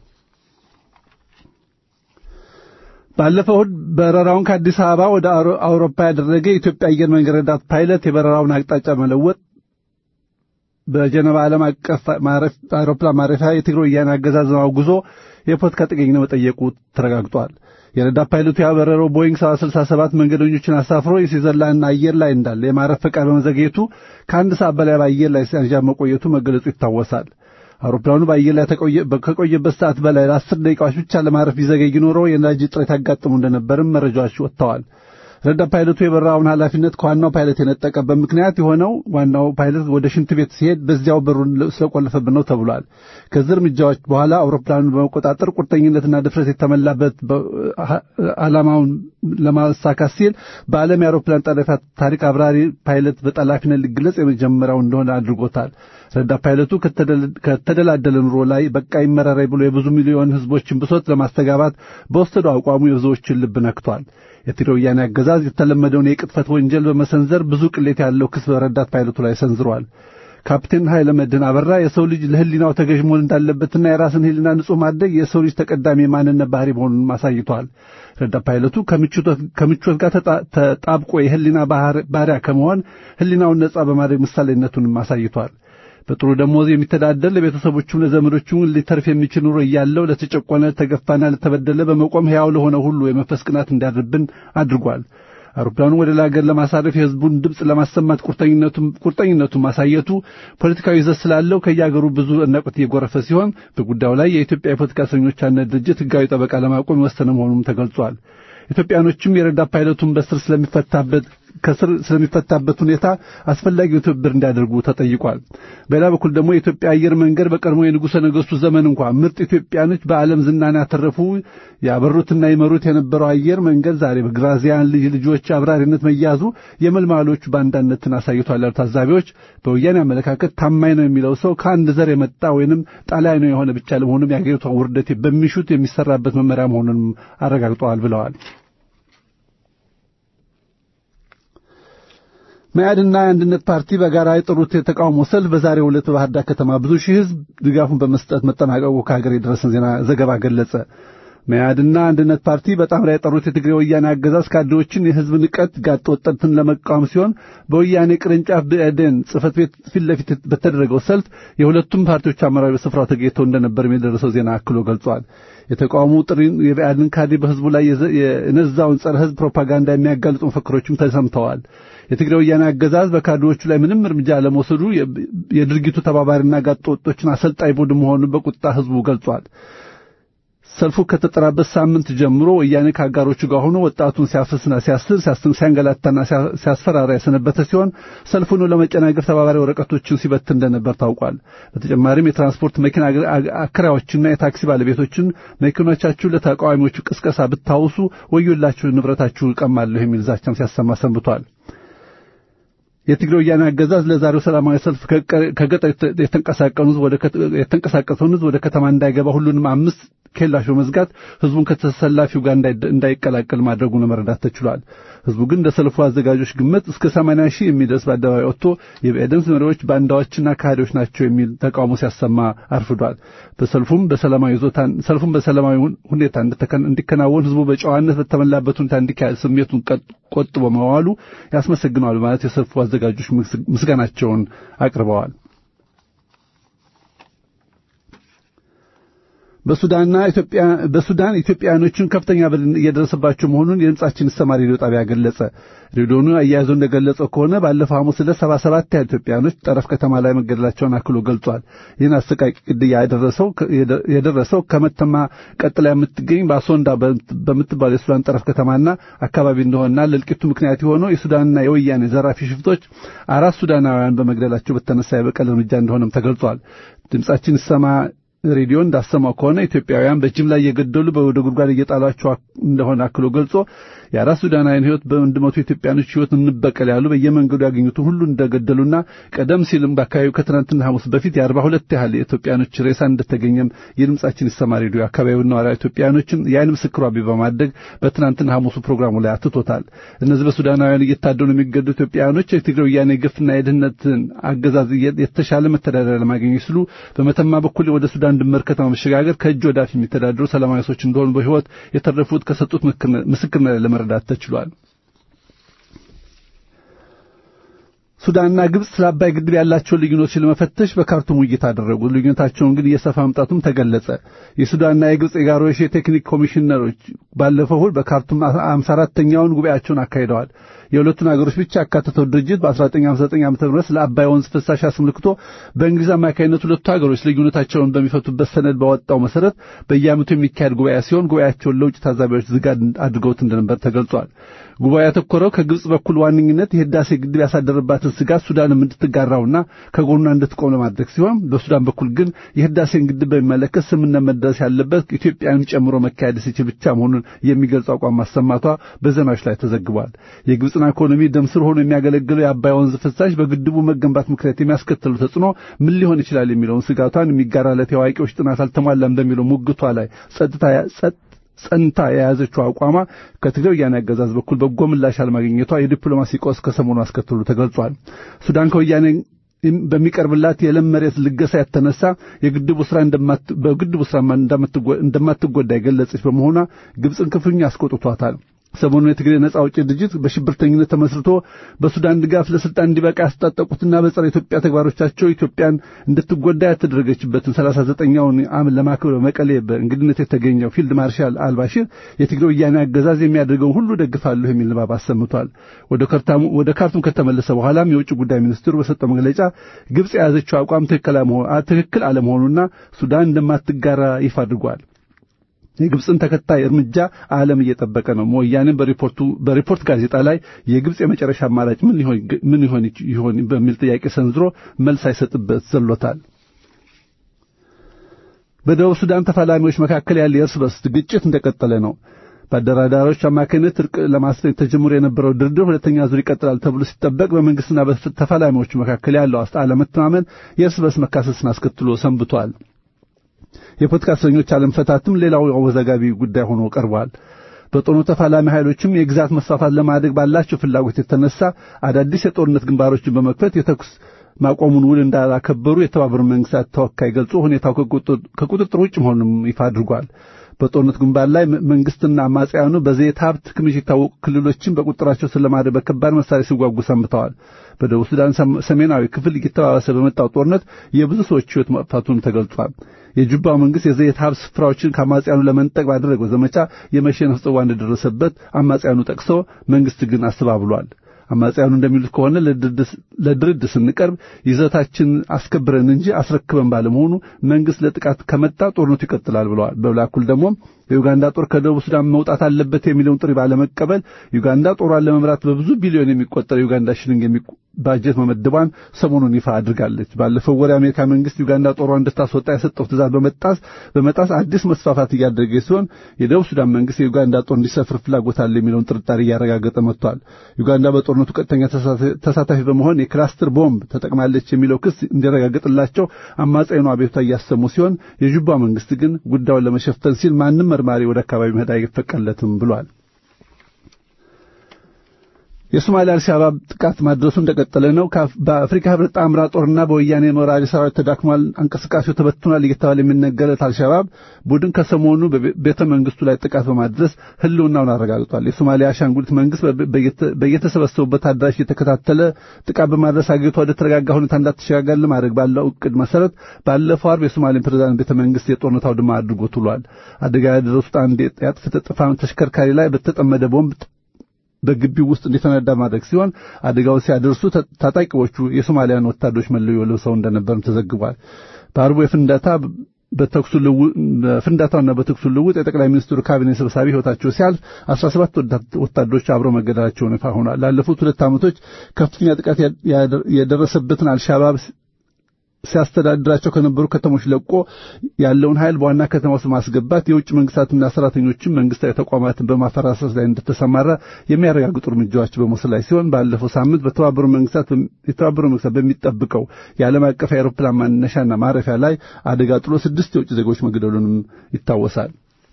ባለፈው እሁድ በረራውን ከአዲስ አበባ ወደ አውሮፓ ያደረገ የኢትዮጵያ አየር መንገድ ረዳት ፓይለት የበረራውን አቅጣጫ መለወጥ በጀነባ ዓለም አቀፍ አውሮፕላን ማረፊያ የትግራይ ወያነ አገዛዝን አውግዞ የፖለቲካ ጥገኝነት መጠየቁ ተረጋግጧል። የረዳት ፓይለቱ ያበረረው ቦይንግ 767 መንገደኞችን አሳፍሮ የስዊዘርላንድ አየር ላይ እንዳለ የማረፍ ፈቃድ በመዘግየቱ ከአንድ ሰዓት በላይ በአየር ላይ ሲያንዣብ መቆየቱ መገለጹ ይታወሳል። አውሮፕላኑ በአየር ላይ ከቆየበት ሰዓት በላይ ለአስር ደቂቃዎች ብቻ ለማረፍ ቢዘገይ ኖሮ የነዳጅ እጥረት ያጋጥሙ እንደነበርም መረጃዎች ወጥተዋል። ረዳት ፓይለቱ የበረራውን ኃላፊነት ከዋናው ፓይለት የነጠቀበት ምክንያት የሆነው ዋናው ፓይለት ወደ ሽንት ቤት ሲሄድ በዚያው በሩን ስለቆለፈብን ነው ተብሏል። ከዚህ እርምጃዎች በኋላ አውሮፕላኑን በመቆጣጠር ቁርጠኝነትና ድፍረት የተመላበት ዓላማውን ለማሳካት ሲል በዓለም የአውሮፕላን ጠለፋ ታሪክ አብራሪ ፓይለት በጠላፊነት ሊገለጽ የመጀመሪያው እንደሆነ አድርጎታል። ረዳት ፓይለቱ ከተደላደለ ኑሮ ላይ በቃ ይመረራይ ብሎ የብዙ ሚሊዮን ሕዝቦችን ብሶት ለማስተጋባት በወሰደው አቋሙ የብዙዎችን ልብ ነክቷል። የትግራይ ወያኔ አገዛዝ የተለመደውን የቅጥፈት ወንጀል በመሰንዘር ብዙ ቅሌት ያለው ክስ በረዳት ፓይለቱ ላይ ሰንዝሯል። ካፕቴን ኃይለ መድህን አበራ የሰው ልጅ ለሕሊናው ተገዥ መሆን እንዳለበትና የራስን ሕሊና ንጹሕ ማድረግ የሰው ልጅ ተቀዳሚ የማንነት ባህሪ መሆኑን አሳይቷል። ረዳት ፓይለቱ ከምቾት ጋር ተጣብቆ የሕሊና ባሪያ ከመሆን ሕሊናውን ነጻ በማድረግ ምሳሌነቱንም አሳይቷል። በጥሩ ደሞዝ የሚተዳደር ለቤተሰቦቹም ለዘመዶቹም ሊተርፍ የሚችል ኑሮ እያለው ለተጨቆነ ለተገፋና ለተበደለ በመቆም ሕያው ለሆነ ሁሉ የመንፈስ ቅናት እንዲያድርብን አድርጓል። አውሮፕላኑ ወደ ሀገር ለማሳረፍ የሕዝቡን ድምፅ ለማሰማት ቁርጠኝነቱን ማሳየቱ ፖለቲካዊ ይዘት ስላለው ከየአገሩ ብዙ አድናቆት እየጎረፈ ሲሆን በጉዳዩ ላይ የኢትዮጵያ የፖለቲካ እስረኞች አንድነት ድርጅት ሕጋዊ ጠበቃ ለማቆም የወሰነ መሆኑም ተገልጿል። ኢትዮጵያኖችም የረዳት ፓይለቱን በስር ስለሚፈታበት ከስር ስለሚፈታበት ሁኔታ አስፈላጊውን ትብብር እንዲያደርጉ ተጠይቋል። በሌላ በኩል ደግሞ የኢትዮጵያ አየር መንገድ በቀድሞ የንጉሠ ነገሥቱ ዘመን እንኳ ምርጥ ኢትዮጵያኖች በዓለም ዝናን ያተረፉ ያበሩትና ይመሩት የነበረው አየር መንገድ ዛሬ በግራዚያን ልጅ ልጆች አብራሪነት መያዙ የመልማሎቹ ባንዳነትን አሳይቷል ያሉ ታዛቢዎች በወያኔ አመለካከት ታማኝ ነው የሚለው ሰው ከአንድ ዘር የመጣ ወይንም ጣሊያዊ ነው የሆነ ብቻ ለመሆኑም የአገሪቷ ውርደት በሚሹት የሚሰራበት መመሪያ መሆኑንም አረጋግጠዋል ብለዋል። መያድና የአንድነት ፓርቲ በጋራ የጠሩት የተቃውሞ ሰልፍ በዛሬው ዕለት በባህር ዳር ከተማ ብዙ ሺህ ሕዝብ ድጋፉን በመስጠት መጠናቀቁ ከሀገር የደረሰን ዜና ዘገባ ገለጸ። መያድና አንድነት ፓርቲ በጣምራ የጠሩት የትግሬ ወያኔ አገዛዝ ካድሬዎችን የሕዝብ ንቀት ጋጥ ወጠትን ለመቃወም ሲሆን በወያኔ ቅርንጫፍ ብአዴን ጽሕፈት ቤት ፊት ለፊት በተደረገው ሰልፍ የሁለቱም ፓርቲዎች አመራሮች በስፍራው ተገኝተው እንደነበርም የደረሰው ዜና አክሎ ገልጿል። የተቃውሞ ጥሪ የብአዴን ካድሬ በሕዝቡ ላይ የነዛውን ጸረ ሕዝብ ፕሮፓጋንዳ የሚያጋልጡ መፈክሮችም ተሰምተዋል። የትግራይ ወያኔ አገዛዝ በካድሬዎቹ ላይ ምንም እርምጃ ለመውሰዱ የድርጊቱ ተባባሪና ጋጥ ወጦችን አሰልጣኝ ቡድን መሆኑን በቁጣ ሕዝቡ ገልጿል። ሰልፉ ከተጠራበት ሳምንት ጀምሮ ወያኔ ከአጋሮቹ ጋር ሆኖ ወጣቱን ሲያፍስና ሲያስር ሲያንገላታና ሲያስፈራራ የሰነበተ ሲሆን ሰልፉን ለመጨናገፍ ተባባሪ ወረቀቶችን ሲበትን እንደነበር ታውቋል። በተጨማሪም የትራንስፖርት መኪና አከራዮችና የታክሲ ባለቤቶችን መኪኖቻችሁ ለተቃዋሚዎቹ ቅስቀሳ ብታውሱ ወዮላችሁ፣ ንብረታችሁ እቀማለሁ የሚል ዛቻም ሲያሰማ ሰንብቷል። የትግራይ ወያኔ አገዛዝ ለዛሬው ሰላማዊ ሰልፍ ከገጠር የተንቀሳቀሰውን ሕዝብ ወደ ከተማ እንዳይገባ ሁሉንም አምስት ኬላሽ በመዝጋት ሕዝቡን ከተሰላፊው ጋር እንዳይቀላቀል ማድረጉን ለመረዳት ተችሏል። ሕዝቡ ግን እንደ ሰልፉ አዘጋጆች ግምት እስከ 80 ሺህ የሚደርስ በአደባባይ ወጥቶ የብአዴን መሪዎች ባንዳዎችና ካህዲዎች ናቸው የሚል ተቃውሞ ሲያሰማ አርፍዷል። በሰልፉም በሰላማዊ ይዞታን ሰልፉም በሰላማዊ ሁኔታ እንዲከናወን ሕዝቡ በጨዋነት በተሞላበት ሁኔታ እንዲካሄድ ስሜቱን ቆጥቦ መዋሉ ያስመሰግነዋል በማለት የሰልፉ አዘጋጆች ምስጋናቸውን አቅርበዋል። በሱዳንና ኢትዮጵያ በሱዳን ኢትዮጵያውያኖችን ከፍተኛ በደል እየደረሰባቸው መሆኑን የድምጻችን ይሰማ ሬዲዮ ጣቢያ ገለጸ። ሬዲዮኑ አያይዞ እንደገለጸው ከሆነ ባለፈው ሐሙስ ዕለት ሰባ ሰባት ያህል ኢትዮጵያውያኖች ጠረፍ ከተማ ላይ መገደላቸውን አክሎ ገልጿል። ይህን አሰቃቂ ግድያ የደረሰው ከመተማ ቀጥላ የምትገኝ በአሶንዳ በምትባል የሱዳን ጠረፍ ከተማና አካባቢ እንደሆነና ለእልቂቱ ምክንያት የሆነው የሱዳንና የወያኔ ዘራፊ ሽፍቶች አራት ሱዳናውያን በመግደላቸው በተነሳ የበቀል እርምጃ እንደሆነም ተገልጿል። ድምጻችን ይሰማ ሬዲዮ እንዳሰማው ከሆነ ኢትዮጵያውያን በጅምላ እየገደሉ ወደ ጉድጓድ እየጣሏቸው እንደሆነ አክሎ ገልጾ የአራት ሱዳናውያን ሕይወት በአንድ መቶ ኢትዮጵያኖች ሕይወት እንበቀል ያሉ በየመንገዱ ያገኙትን ሁሉ እንደገደሉና ቀደም ሲልም በአካባቢው ከትናንትና ሐሙስ በፊት የአርባ ሁለት ያህል የኢትዮጵያኖች ሬሳ እንደተገኘም የድምጻችን ይሰማ ሬዲዮ አካባቢውን ነዋሪ ኢትዮጵያኖችን የዓይን ምስክሯ በማድረግ በትናንትና ሐሙሱ ፕሮግራሙ ላይ አትቶታል። እነዚህ በሱዳናውያን እየታደኑ የሚገዱ ኢትዮጵያውያኖች የትግራይ ወያኔ ግፍና የድህነትን አገዛዝ የተሻለ መተዳደሪያ ለማግኘት ሲሉ በመተማ በኩል ወደ ሱዳን ድንበር ከተማ መሸጋገር ከእጅ ወዳፍ የሚተዳደሩ ሰላማዊ ሰዎች እንደሆኑ በሕይወት የተረፉት ከሰጡት ምስክርነት ለመረዳት ተችሏል። ሱዳንና ግብጽ ስለ አባይ ግድብ ያላቸውን ልዩነቶች ለመፈተሽ በካርቱም ውይይት አደረጉ። ልዩነታቸውን ግን እየሰፋ መምጣቱም ተገለጸ። የሱዳንና የግብጽ የጋሮሽ የቴክኒክ ኮሚሽነሮች ባለፈው እሁድ በካርቱም አምሳ አራተኛውን ጉባኤያቸውን አካሂደዋል። የሁለቱን አገሮች ብቻ ያካተተው ድርጅት በ1959 ዓ.ም ስለ አባይ ወንዝ ፍሳሽ አስመልክቶ በእንግሊዝ አማካኝነት ሁለቱ አገሮች ልዩነታቸውን በሚፈቱበት ሰነድ ባወጣው መሰረት በየዓመቱ የሚካሄድ ጉባኤ ሲሆን ጉባኤያቸውን ለውጭ ታዛቢዎች ዝግ አድርገውት እንደነበር ተገልጿል። ጉባኤ ያተኮረው ከግብጽ በኩል ዋነኝነት የህዳሴ ግድብ ያሳደረባትን ስጋት ሱዳንም እንድትጋራውና ከጎኗ እንድትቆም ለማድረግ ሲሆን በሱዳን በኩል ግን የህዳሴን ግድብ በሚመለከት ስምምነት መደረስ ያለበት ኢትዮጵያን ጨምሮ መካሄድ ሲችል ብቻ መሆኑን የሚገልጽ አቋም ማሰማቷ በዜናዎች ላይ ተዘግቧል። የግብጽን ኢኮኖሚ ደም ስር ሆኖ የሚያገለግለው የአባይ ወንዝ ፍሳሽ በግድቡ መገንባት ምክንያት የሚያስከትሉ ተጽዕኖ ምን ሊሆን ይችላል የሚለውን ስጋቷን የሚጋራለት የአዋቂዎች ጥናት አልተሟላም በሚለው ሙግቷ ላይ ጸጥታ ጸንታ የያዘችው አቋሟ ከትግራይ ወያኔ አገዛዝ በኩል በጎ ምላሽ አለማግኘቷ የዲፕሎማሲ ቀውስ ከሰሞኑ አስከትሉ ተገልጿል። ሱዳን ከወያኔ በሚቀርብላት የለም መሬት ልገሳ የተነሳ የግድቡ ስራ በግድቡ ስራ እንደማትጎዳ የገለጸች በመሆኗ ግብፅን ክፉኛ አስቆጥቷታል። ሰሞኑን የትግሬ ነጻ አውጪ ድርጅት በሽብርተኝነት ተመስርቶ በሱዳን ድጋፍ ለስልጣን እንዲበቃ ያስታጠቁትና በጸረ ኢትዮጵያ ተግባሮቻቸው ኢትዮጵያን እንድትጎዳ ያተደረገችበትን 39ኛውን ዓመት ለማክበር በመቀሌ በእንግድነት የተገኘው ፊልድ ማርሻል አልባሽር የትግሬ ወያኔ አገዛዝ የሚያደርገውን ሁሉ ደግፋለሁ የሚል ንባብ አሰምቷል። ወደ ካርቱም ከተመለሰ በኋላም የውጭ ጉዳይ ሚኒስትሩ በሰጠው መግለጫ ግብጽ የያዘችው አቋም ትክክል አለመሆኑና ሱዳን እንደማትጋራ ይፋ አድርጓል። የግብፅን ተከታይ እርምጃ ዓለም እየጠበቀ ነው። ወያኔም በሪፖርቱ በሪፖርት ጋዜጣ ላይ የግብፅ የመጨረሻ አማራጭ ምን ሊሆን ምን ይሆን ይሆን በሚል ጥያቄ ሰንዝሮ መልስ አይሰጥበት ዘሎታል። በደቡብ ሱዳን ተፋላሚዎች መካከል ያለ የእርስ በርስ ግጭት እንደቀጠለ ነው። በአደራዳሪዎች አማካኝነት እርቅ ለማስፈን ተጀምሮ የነበረው ድርድር ሁለተኛ ዙር ይቀጥላል ተብሎ ሲጠበቅ በመንግስትና በተፋላሚዎቹ መካከል ያለው አለመተማመን የእርስ በርስ መካሰስን አስከትሎ ሰንብቷል። የፖለቲካ እስረኞች አለመፈታትም ሌላው አወዛጋቢ ጉዳይ ሆኖ ቀርቧል። በጦርነቱ ተፋላሚ ኃይሎችም የግዛት መስፋፋት ለማድረግ ባላቸው ፍላጎት የተነሳ አዳዲስ የጦርነት ግንባሮችን በመክፈት የተኩስ ማቆሙን ውል እንዳላከበሩ የተባበሩት መንግስታት ተወካይ ገልጾ ሁኔታው ከቁጥጥር ውጭ መሆኑንም ይፋ አድርጓል። በጦርነት ግንባር ላይ መንግስትና አማጽያኑ በዘይት ሀብት ክምችት የታወቁ ክልሎችን በቁጥራቸው ስለማድረግ በከባድ መሳሪያ ሲዋጉ ሰንብተዋል። በደቡብ ሱዳን ሰሜናዊ ክፍል እየተባባሰ በመጣው ጦርነት የብዙ ሰዎች ሕይወት መጥፋቱን ተገልጿል። የጁባው መንግስት የዘይት ሀብት ስፍራዎችን ከአማጽያኑ ለመንጠቅ ባደረገው ዘመቻ የመሸነፍ ጽዋ እንደደረሰበት አማጽያኑ ጠቅሶ መንግስት ግን አስተባብሏል። አማጽያኑ እንደሚሉት ከሆነ ለድርድር ስንቀርብ ይዘታችን አስከብረን እንጂ አስረክበን ባለመሆኑ መንግስት ለጥቃት ከመጣ ጦርነቱ ይቀጥላል ብለዋል። በሌላ በኩል ደግሞ የዩጋንዳ ጦር ከደቡብ ሱዳን መውጣት አለበት የሚለውን ጥሪ ባለመቀበል ዩጋንዳ ጦሯን ለመምራት በብዙ ቢሊዮን የሚቆጠር የዩጋንዳ ሽልንግ ባጀት መመደቧን ሰሞኑን ይፋ አድርጋለች። ባለፈው ወር የአሜሪካ መንግስት ዩጋንዳ ጦሯን እንድታስወጣ የሰጠው ትእዛዝ በመጣስ በመጣስ አዲስ መስፋፋት እያደረገ ሲሆን የደቡብ ሱዳን መንግስት የዩጋንዳ ጦር እንዲሰፍር ፍላጎት አለ የሚለውን ጥርጣሬ እያረጋገጠ መጥቷል። ዩጋንዳ በጦርነቱ ቀጥተኛ ተሳታፊ በመሆን የክላስተር ቦምብ ተጠቅማለች የሚለው ክስ እንዲረጋገጥላቸው አማጽያኑ አቤቱታ እያሰሙ ሲሆን የጁባ መንግስት ግን ጉዳዩን ለመሸፈን ሲል ማንም መርማሪ ወደ አካባቢ መሄድ አይፈቀድለትም ብሏል። የሶማሊያ አልሻባብ ጥቃት ማድረሱ እንደቀጠለ ነው። በአፍሪካ ህብረት ጣምራ ጦርና በወያኔ ወራሪ ሰራዊት ተዳክሟል፣ እንቅስቃሴው ተበትኗል እየተባለ የሚነገረት አልሻባብ ቡድን ከሰሞኑ በቤተ መንግስቱ ላይ ጥቃት በማድረስ ህልውናውን አረጋግጧል። የሶማሊያ አሻንጉሊት መንግስት በየተሰበሰቡበት አዳራሽ የተከታተለ ጥቃት በማድረስ አገሪቷ ወደ ተረጋጋ ሁኔታ እንዳትሸጋገር ለማድረግ ባለው እቅድ መሰረት ባለፈው አርብ የሶማሌን ፕሬዝዳንት ቤተ መንግስት የጦርነት አውድማ አድርጎ ውሏል። አደጋ ያደረሱት አንድ የአጥፍቶ ጠፊ ተሽከርካሪ ላይ በተጠመደ ቦምብ በግቢው ውስጥ እንዲፈነዳ ማድረግ ሲሆን አደጋውን ሲያደርሱ ታጣቂዎቹ የሶማሊያን ወታደሮች መለዮ ለብሰው እንደነበርም ተዘግቧል። በአርቡ የፍንዳታ በተኩሱ ፍንዳታውና በተኩሱ ልውጥ የጠቅላይ ሚኒስትሩ ካቢኔ ሰብሳቢ ህይወታቸው ሲያልፍ 17 ወታደሮች አብረው መገደላቸውን ይፋ ሆኗል። ላለፉት ሁለት ዓመቶች ከፍተኛ ጥቃት የደረሰበትን አልሻባብ ሲያስተዳድራቸው ከነበሩ ከተሞች ለቆ ያለውን ኃይል በዋና ከተማ ውስጥ ማስገባት የውጭ መንግስታትና ሰራተኞችን መንግስታዊ ተቋማትን በማፈራረስ ላይ እንደተሰማራ የሚያረጋግጡ እርምጃዎች በመውሰድ ላይ ሲሆን ባለፈው ሳምንት በተባበሩ መንግስታት የተባበሩ መንግስታት በሚጠብቀው የዓለም አቀፍ የአውሮፕላን ማነሻና ማረፊያ ላይ አደጋ ጥሎ ስድስት የውጭ ዜጎች መግደሉንም ይታወሳል።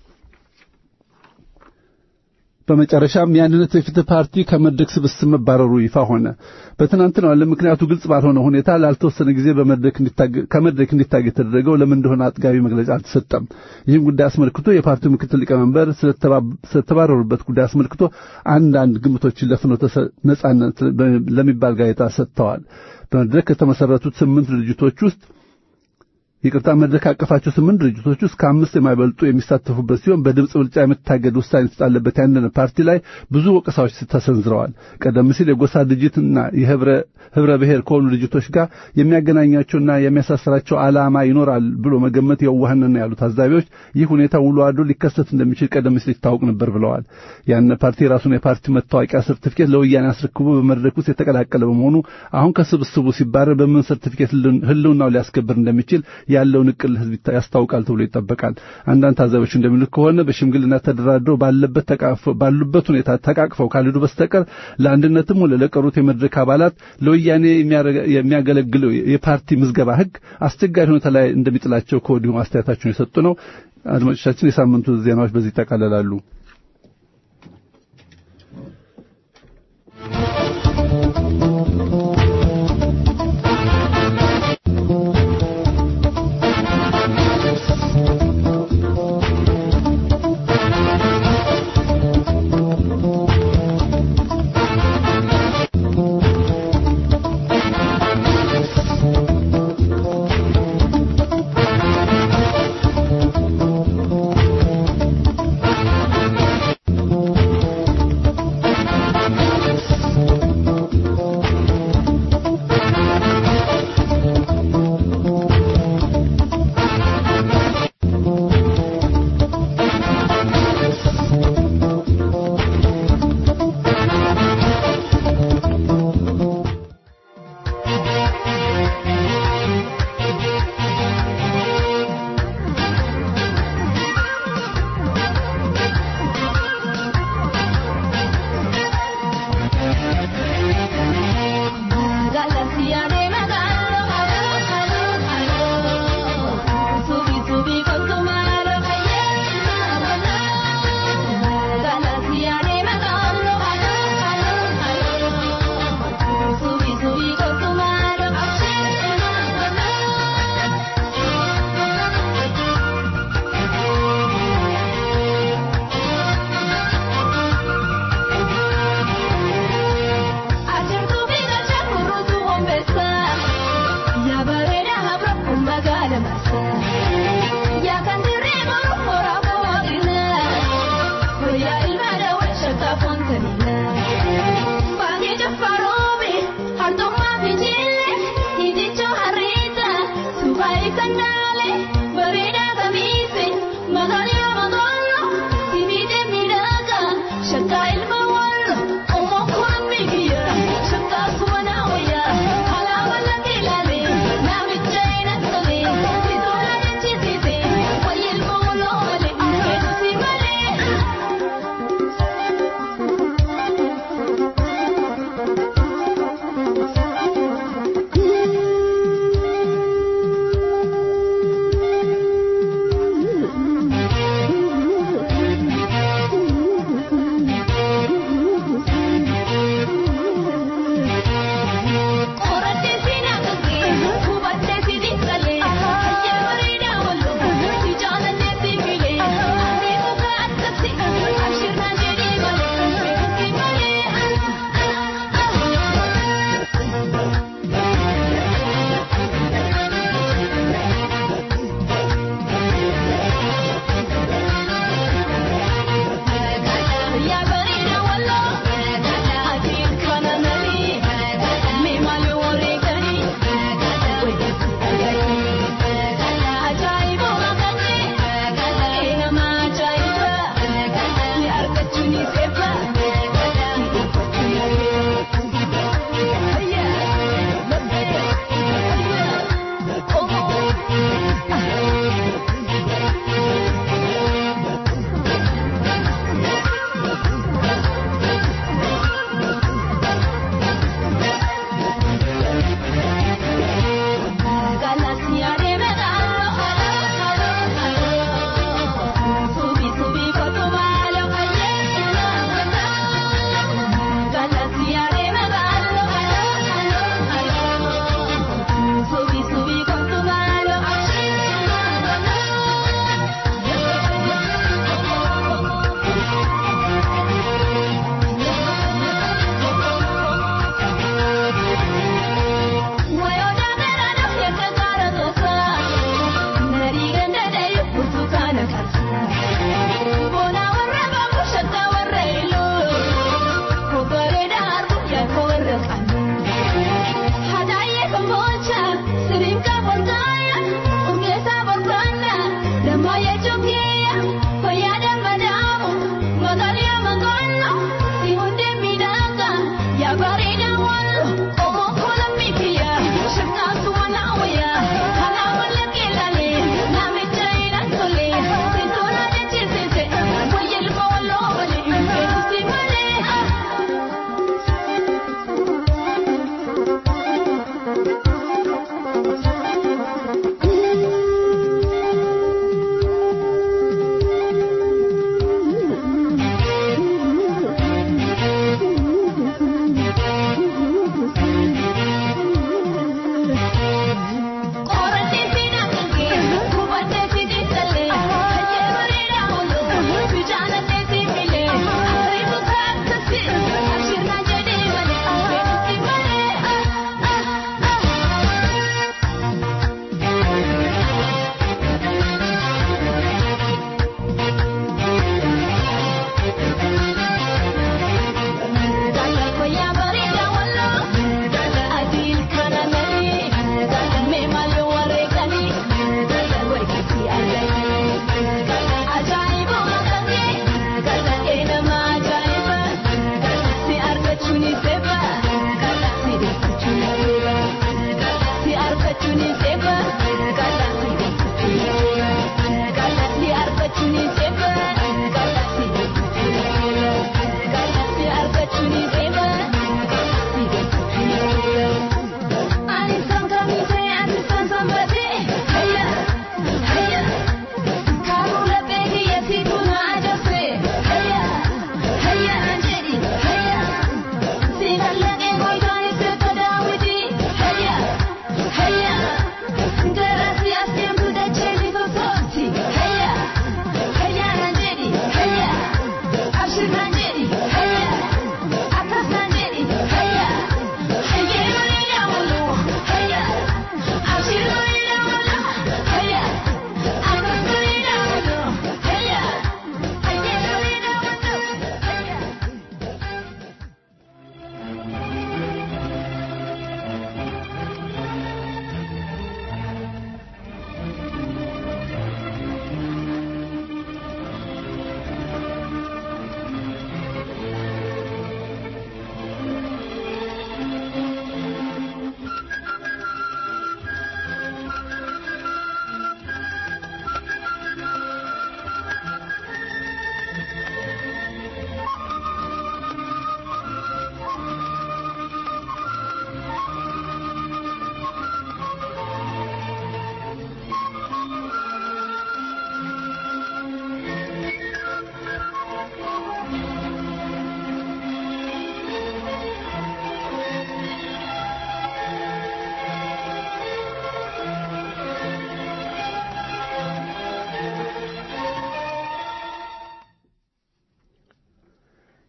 በመጨረሻም የአንድነት የፍትህ ፓርቲ ከመድረክ ስብስብ መባረሩ ይፋ ሆነ። በትናንትናው ዕለት ምክንያቱ ግልጽ ባልሆነ ሁኔታ ላልተወሰነ ጊዜ ከመድረክ እንዲታገድ የተደረገው ለምን እንደሆነ አጥጋቢ መግለጫ አልተሰጠም። ይህን ጉዳይ አስመልክቶ የፓርቲው ምክትል ሊቀመንበር ስለተባረሩበት ጉዳይ አስመልክቶ አንዳንድ ግምቶችን ለፍኖተ ነጻነት ለሚባል ጋዜጣ ሰጥተዋል። በመድረክ ከተመሰረቱት ስምንት ድርጅቶች ውስጥ ይቅርታ መድረክ አቀፋቸው ስምንት ድርጅቶች ውስጥ ከአምስት የማይበልጡ የሚሳተፉበት ሲሆን በድምፅ ብልጫ የመታገድ ውሳኔ የተጣለበት የአንድነት ፓርቲ ላይ ብዙ ወቀሳዎች ተሰንዝረዋል። ቀደም ሲል የጎሳ ድርጅትና የህብረ ብሔር ከሆኑ ድርጅቶች ጋር የሚያገናኛቸውና የሚያሳስራቸው ዓላማ ይኖራል ብሎ መገመት የዋህንና ያሉ ታዛቢዎች ይህ ሁኔታ ውሎ አድሮ ሊከሰት እንደሚችል ቀደም ሲል ይታወቅ ነበር ብለዋል። የአንድነት ፓርቲ የራሱን የፓርቲ መታወቂያ ሰርቲፊኬት ለወያኔ አስረክቦ በመድረክ ውስጥ የተቀላቀለ በመሆኑ አሁን ከስብስቡ ሲባረር በምን ሰርቲፊኬት ህልውናው ሊያስከብር እንደሚችል ያለውን እቅል ህዝብ ያስታውቃል ተብሎ ይጠበቃል። አንዳንድ ታዛቢዎች እንደሚሉት ከሆነ በሽምግልና ተደራድረው ባለበት ተቃቅፈው ባሉበት ሁኔታ ተቃቅፈው ካልሄዱ በስተቀር ለአንድነትም ሆነ ለቀሩት የመድረክ አባላት ለወያኔ የሚያገለግለው የፓርቲ ምዝገባ ህግ አስቸጋሪ ሁኔታ ላይ እንደሚጥላቸው ከወዲሁ አስተያየታቸውን የሰጡ ነው። አድማጮቻችን፣ የሳምንቱ ዜናዎች በዚህ ይጠቃለላሉ።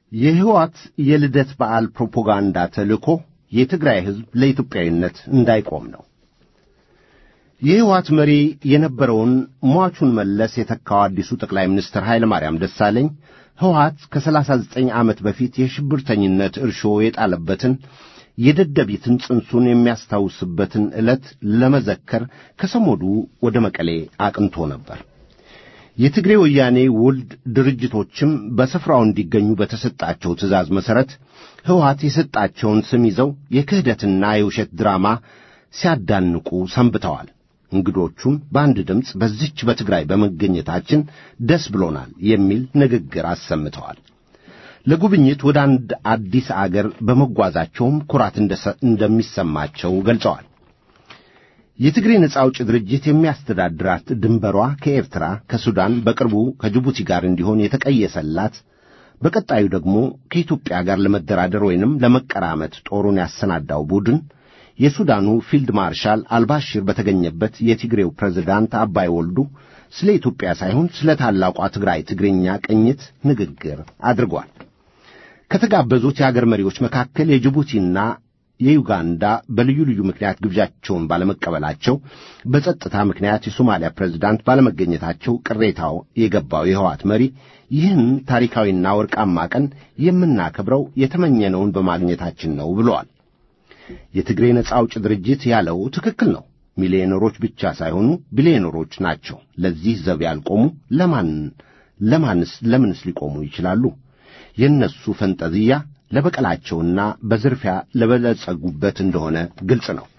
የሕወሓት የልደት በዓል ፕሮፓጋንዳ ተልእኮ የትግራይ ሕዝብ ለኢትዮጵያዊነት እንዳይቆም ነው። የሕወሓት መሪ የነበረውን ሟቹን መለስ የተካው አዲሱ ጠቅላይ ሚኒስትር ኃይለ ማርያም ደሳለኝ ሕወሓት ከሰላሳ ዘጠኝ ዓመት በፊት የሽብርተኝነት እርሾ የጣለበትን የደደቢትን ጽንሱን የሚያስታውስበትን ዕለት ለመዘከር ከሰሞኑ ወደ መቀሌ አቅንቶ ነበር። የትግሬ ወያኔ ውልድ ድርጅቶችም በስፍራው እንዲገኙ በተሰጣቸው ትእዛዝ መሠረት ሕወሓት የሰጣቸውን ስም ይዘው የክህደትና የውሸት ድራማ ሲያዳንቁ ሰንብተዋል። እንግዶቹም በአንድ ድምፅ በዚች በትግራይ በመገኘታችን ደስ ብሎናል የሚል ንግግር አሰምተዋል። ለጉብኝት ወደ አንድ አዲስ አገር በመጓዛቸውም ኩራት እንደሚሰማቸው ገልጸዋል። የትግሬ ነጻ አውጪ ድርጅት የሚያስተዳድራት ድንበሯ ከኤርትራ፣ ከሱዳን፣ በቅርቡ ከጅቡቲ ጋር እንዲሆን የተቀየሰላት በቀጣዩ ደግሞ ከኢትዮጵያ ጋር ለመደራደር ወይንም ለመቀራመት ጦሩን ያሰናዳው ቡድን የሱዳኑ ፊልድ ማርሻል አልባሽር በተገኘበት የትግሬው ፕሬዝዳንት አባይ ወልዱ ስለ ኢትዮጵያ ሳይሆን ስለ ታላቋ ትግራይ ትግርኛ ቅኝት ንግግር አድርጓል። ከተጋበዙት የአገር መሪዎች መካከል የጅቡቲና የዩጋንዳ በልዩ ልዩ ምክንያት ግብዣቸውን ባለመቀበላቸው በጸጥታ ምክንያት የሶማሊያ ፕሬዝዳንት ባለመገኘታቸው ቅሬታው የገባው የህዋት መሪ ይህን ታሪካዊና ወርቃማ ቀን የምናከብረው የተመኘነውን በማግኘታችን ነው ብለዋል። የትግሬ ነጻ አውጭ ድርጅት ያለው ትክክል ነው። ሚሊዮነሮች ብቻ ሳይሆኑ ቢሊዮነሮች ናቸው። ለዚህ ዘብ ያልቆሙ ለማን ለማንስ ለምንስ ሊቆሙ ይችላሉ? የእነሱ ፈንጠዝያ ለበቀላቸውና በዝርፊያ ለበለጸጉበት እንደሆነ ግልጽ ነው።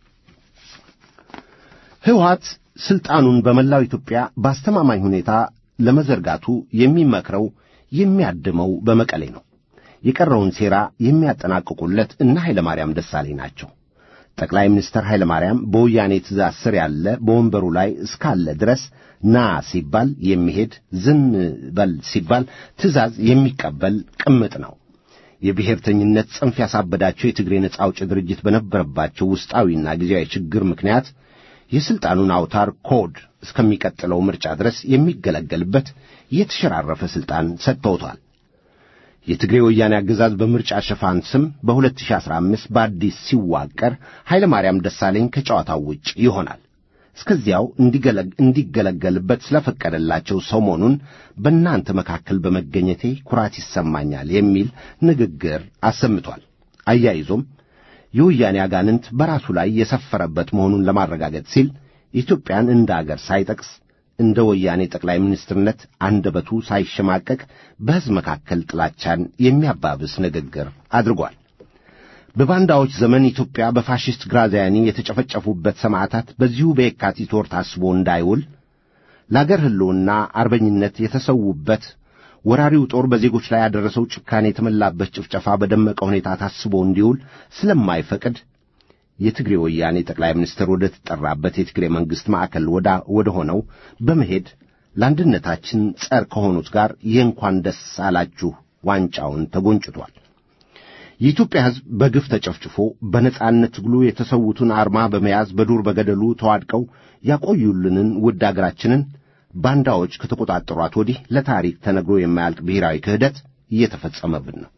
ሕወሓት ሥልጣኑን በመላው ኢትዮጵያ በአስተማማኝ ሁኔታ ለመዘርጋቱ የሚመክረው የሚያድመው በመቀሌ ነው። የቀረውን ሴራ የሚያጠናቅቁለት እነ ኃይለ ማርያም ደሳለኝ ናቸው። ጠቅላይ ሚኒስትር ኃይለ ማርያም በወያኔ ትእዛዝ ስር ያለ በወንበሩ ላይ እስካለ ድረስ ና ሲባል የሚሄድ ዝም በል ሲባል ትእዛዝ የሚቀበል ቅምጥ ነው። የብሔርተኝነት ጽንፍ ያሳበዳቸው የትግሬ ነጻ አውጪ ድርጅት በነበረባቸው ውስጣዊና ጊዜያዊ ችግር ምክንያት የሥልጣኑን አውታር ኮድ እስከሚቀጥለው ምርጫ ድረስ የሚገለገልበት የተሸራረፈ ሥልጣን ሰጥተውታል። የትግሬ ወያኔ አገዛዝ በምርጫ ሽፋን ስም በ2015 በአዲስ ሲዋቀር ኃይለ ማርያም ደሳለኝ ከጨዋታው ውጭ ይሆናል። እስከዚያው እንዲገለገልበት ስለፈቀደላቸው ሰሞኑን በእናንተ መካከል በመገኘቴ ኩራት ይሰማኛል የሚል ንግግር አሰምቷል። አያይዞም የወያኔ አጋንንት በራሱ ላይ የሰፈረበት መሆኑን ለማረጋገጥ ሲል ኢትዮጵያን እንደ አገር ሳይጠቅስ እንደ ወያኔ ጠቅላይ ሚኒስትርነት አንደበቱ ሳይሸማቀቅ በሕዝብ መካከል ጥላቻን የሚያባብስ ንግግር አድርጓል። በባንዳዎች ዘመን ኢትዮጵያ በፋሽስት ግራዚያኒ የተጨፈጨፉበት ሰማዕታት በዚሁ በየካቲት ወር ታስቦ እንዳይውል ለአገር ሕልውና አርበኝነት የተሰዉበት ወራሪው ጦር በዜጎች ላይ ያደረሰው ጭካኔ የተመላበት ጭፍጨፋ በደመቀ ሁኔታ ታስቦ እንዲውል ስለማይፈቅድ የትግሬ ወያኔ ጠቅላይ ሚኒስትር ወደ ተጠራበት የትግሬ መንግሥት ማዕከል ወደ ሆነው በመሄድ ለአንድነታችን ጸር ከሆኑት ጋር የእንኳን ደስ አላችሁ ዋንጫውን ተጎንጭቷል። የኢትዮጵያ ሕዝብ በግፍ ተጨፍጭፎ በነጻነት ትግሉ የተሰዉትን አርማ በመያዝ በዱር በገደሉ ተዋድቀው ያቆዩልንን ውድ አገራችንን ባንዳዎች ከተቆጣጠሯት ወዲህ ለታሪክ ተነግሮ የማያልቅ ብሔራዊ ክህደት እየተፈጸመብን ነው።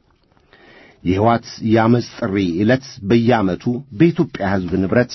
የሕይወት የአመፅ ጥሪ ዕለት በየዓመቱ በኢትዮጵያ ሕዝብ ንብረት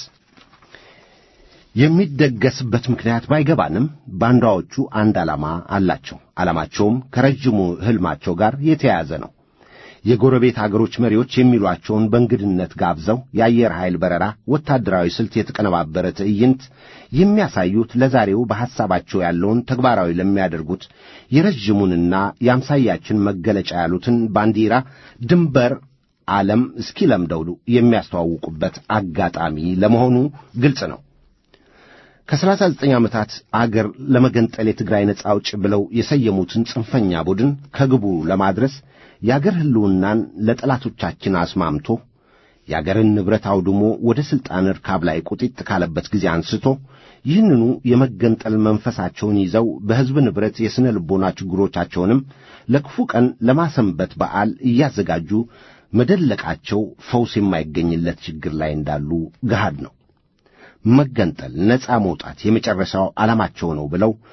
የሚደገስበት ምክንያት ባይገባንም ባንዳዎቹ አንድ ዓላማ አላቸው። ዓላማቸውም ከረጅሙ ሕልማቸው ጋር የተያያዘ ነው። የጎረቤት አገሮች መሪዎች የሚሏቸውን በእንግድነት ጋብዘው የአየር ኃይል በረራ፣ ወታደራዊ ስልት የተቀነባበረ ትዕይንት የሚያሳዩት ለዛሬው በሐሳባቸው ያለውን ተግባራዊ ለሚያደርጉት የረዥሙንና የአምሳያችን መገለጫ ያሉትን ባንዲራ ድንበር ዓለም እስኪለምደው የሚያስተዋውቁበት አጋጣሚ ለመሆኑ ግልጽ ነው። ከሰላሳ ዘጠኝ ዓመታት አገር ለመገንጠል የትግራይ ነጻ አውጭ ብለው የሰየሙትን ጽንፈኛ ቡድን ከግቡ ለማድረስ የአገር ሕልውናን ለጠላቶቻችን አስማምቶ የአገርን ንብረት አውድሞ ወደ ሥልጣን እርካብ ላይ ቁጢጥ ካለበት ጊዜ አንስቶ ይህንኑ የመገንጠል መንፈሳቸውን ይዘው በሕዝብ ንብረት የሥነ ልቦና ችግሮቻቸውንም ለክፉ ቀን ለማሰንበት በዓል እያዘጋጁ መደለቃቸው ፈውስ የማይገኝለት ችግር ላይ እንዳሉ ገሃድ ነው። መገንጠል፣ ነፃ መውጣት የመጨረሻው ዓላማቸው ነው ብለው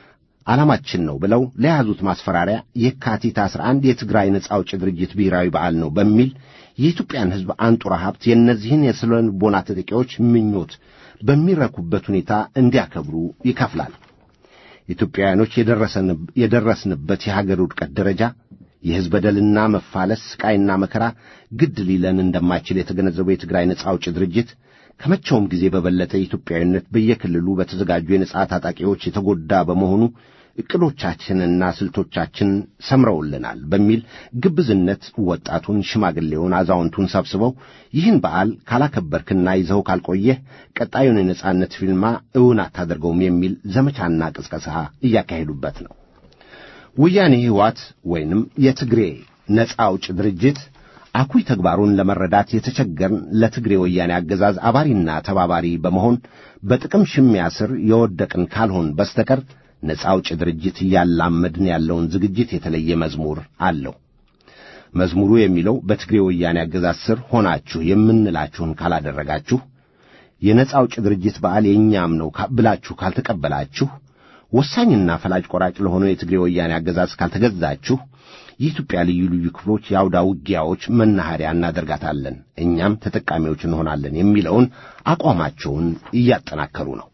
ዓላማችን ነው ብለው ለያዙት ማስፈራሪያ የካቲት 11 የትግራይ ነጻ አውጪ ድርጅት ብሔራዊ በዓል ነው በሚል የኢትዮጵያን ሕዝብ አንጡራ ሀብት የእነዚህን የስነ ልቦና ተጠቂዎች ምኞት በሚረኩበት ሁኔታ እንዲያከብሩ ይከፍላል። ኢትዮጵያውያኖች የደረስንበት የሀገር ውድቀት ደረጃ የሕዝብ በደልና መፋለስ፣ ስቃይና መከራ ግድ ሊለን እንደማይችል የተገነዘበው የትግራይ ነጻ አውጪ ድርጅት ከመቼውም ጊዜ በበለጠ ኢትዮጵያዊነት በየክልሉ በተዘጋጁ የነጻ ታጣቂዎች የተጎዳ በመሆኑ ዕቅዶቻችንና ስልቶቻችን ሰምረውልናል በሚል ግብዝነት ወጣቱን፣ ሽማግሌውን፣ አዛውንቱን ሰብስበው ይህን በዓል ካላከበርክና ይዘው ካልቆየህ ቀጣዩን የነጻነት ፊልማ እውን አታደርገውም የሚል ዘመቻና ቅስቀሳ እያካሄዱበት ነው። ወያኔ ሕይወት ወይንም የትግሬ ነጻ አውጭ ድርጅት አኩይ ተግባሩን ለመረዳት የተቸገርን ለትግሬ ወያኔ አገዛዝ አባሪና ተባባሪ በመሆን በጥቅም ሽሚያ ስር የወደቅን ካልሆን በስተቀር ነጻ አውጭ ድርጅት እያላመድን ያለውን ዝግጅት የተለየ መዝሙር አለው። መዝሙሩ የሚለው በትግሬ ወያኔ አገዛዝ ስር ሆናችሁ የምንላችሁን ካላደረጋችሁ፣ የነጻ አውጭ ድርጅት በዓል የእኛም ነው ብላችሁ ካልተቀበላችሁ፣ ወሳኝና ፈላጭ ቆራጭ ለሆነው የትግሬ ወያኔ አገዛዝ ካልተገዛችሁ የኢትዮጵያ ልዩ ልዩ ክፍሎች የአውዳ ውጊያዎች መናኸሪያ እናደርጋታለን፣ እኛም ተጠቃሚዎች እንሆናለን የሚለውን አቋማቸውን እያጠናከሩ ነው።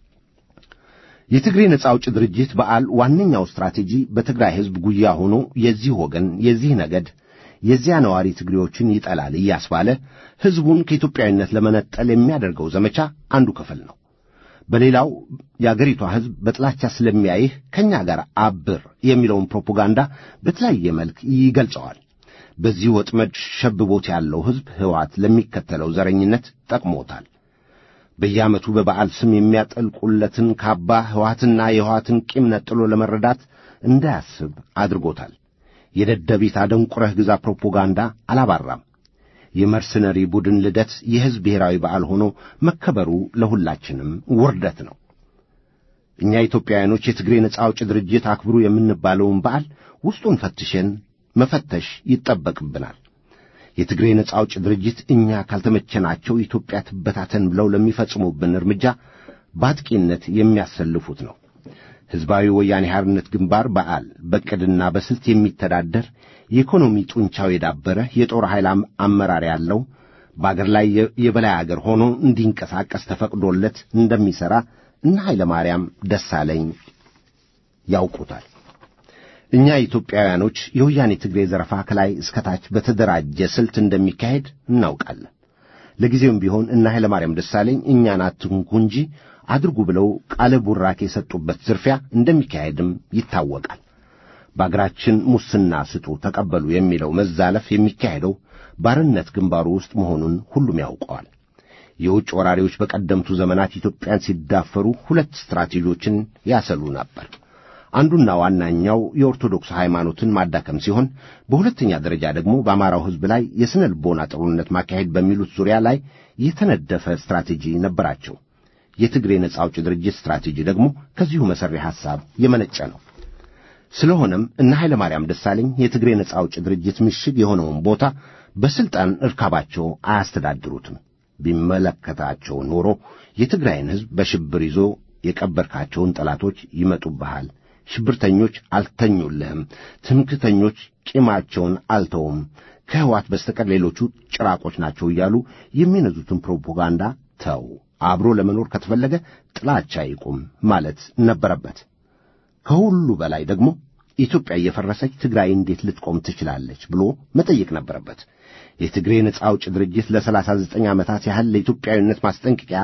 የትግሬ ነጻ አውጭ ድርጅት በዓል ዋነኛው ስትራቴጂ በትግራይ ሕዝብ ጉያ ሆኖ የዚህ ወገን የዚህ ነገድ የዚያ ነዋሪ ትግሬዎችን ይጠላል እያስባለ ሕዝቡን ከኢትዮጵያዊነት ለመነጠል የሚያደርገው ዘመቻ አንዱ ክፍል ነው። በሌላው የአገሪቷ ሕዝብ በጥላቻ ስለሚያይህ ከእኛ ጋር አብር የሚለውን ፕሮፓጋንዳ በተለያየ መልክ ይገልጸዋል። በዚህ ወጥመድ ሸብቦት ያለው ሕዝብ ሕወሓት ለሚከተለው ዘረኝነት ጠቅሞታል። በየዓመቱ በበዓል ስም የሚያጠልቁለትን ካባ ሕወሓትና የሕወሓትን ቂም ነጥሎ ለመረዳት እንዳያስብ አድርጎታል። የደደቢት አደንቁረህ ግዛ ፕሮፓጋንዳ አላባራም። የመርሰነሪ ቡድን ልደት የሕዝብ ብሔራዊ በዓል ሆኖ መከበሩ ለሁላችንም ውርደት ነው። እኛ ኢትዮጵያውያኖች የትግሬ ነጻ አውጭ ድርጅት አክብሩ የምንባለውን በዓል ውስጡን ፈትሸን መፈተሽ ይጠበቅብናል። የትግሬ ነጻ አውጭ ድርጅት እኛ ካልተመቸናቸው ኢትዮጵያ ትበታተን ብለው ለሚፈጽሙብን እርምጃ በአጥቂነት የሚያሰልፉት ነው። ሕዝባዊ ወያኔ ሓርነት ግንባር በዓል በዕቅድና በስልት የሚተዳደር የኢኮኖሚ ጡንቻው የዳበረ የጦር ኃይል አመራር ያለው በአገር ላይ የበላይ አገር ሆኖ እንዲንቀሳቀስ ተፈቅዶለት እንደሚሠራ እነ ኃይለ ማርያም ደሳለኝ ያውቁታል። እኛ ኢትዮጵያውያኖች የወያኔ ትግሬ ዘረፋ ከላይ እስከታች በተደራጀ ስልት እንደሚካሄድ እናውቃለን። ለጊዜውም ቢሆን እነ ኃይለ ማርያም ደሳለኝ እኛን አትንኩ እንጂ አድርጉ ብለው ቃለ ቡራኬ የሰጡበት ዝርፊያ እንደሚካሄድም ይታወቃል። በአገራችን ሙስና ስጡ፣ ተቀበሉ የሚለው መዛለፍ የሚካሄደው ባርነት ግንባሩ ውስጥ መሆኑን ሁሉም ያውቀዋል። የውጭ ወራሪዎች በቀደምቱ ዘመናት ኢትዮጵያን ሲዳፈሩ ሁለት ስትራቴጂዎችን ያሰሉ ነበር። አንዱና ዋናኛው የኦርቶዶክስ ሃይማኖትን ማዳከም ሲሆን፣ በሁለተኛ ደረጃ ደግሞ በአማራው ሕዝብ ላይ የሥነ ልቦና ጦርነት ማካሄድ በሚሉት ዙሪያ ላይ የተነደፈ ስትራቴጂ ነበራቸው። የትግሬ ነጻ አውጭ ድርጅት ስትራቴጂ ደግሞ ከዚሁ መሠሪ ሐሳብ የመነጨ ነው። ስለሆነም እነ ኃይለ ማርያም ደሳለኝ የትግሬ ነጻ አውጭ ድርጅት ምሽግ የሆነውን ቦታ በሥልጣን እርካባቸው አያስተዳድሩትም። ቢመለከታቸው ኖሮ የትግራይን ሕዝብ በሽብር ይዞ የቀበርካቸውን ጠላቶች ይመጡብሃል፣ ሽብርተኞች አልተኙልህም፣ ትምክተኞች ቂማቸውን አልተውም፣ ከሕዋት በስተቀር ሌሎቹ ጭራቆች ናቸው እያሉ የሚነዙትን ፕሮፓጋንዳ ተው፣ አብሮ ለመኖር ከተፈለገ ጥላቻ ይቁም ማለት ነበረበት። ከሁሉ በላይ ደግሞ ኢትዮጵያ እየፈረሰች ትግራይ እንዴት ልትቆም ትችላለች ብሎ መጠየቅ ነበረበት። የትግሬ ነጻ አውጭ ድርጅት ለሰላሳ ዘጠኝ ዓመታት ያህል ለኢትዮጵያዊነት ማስጠንቀቂያ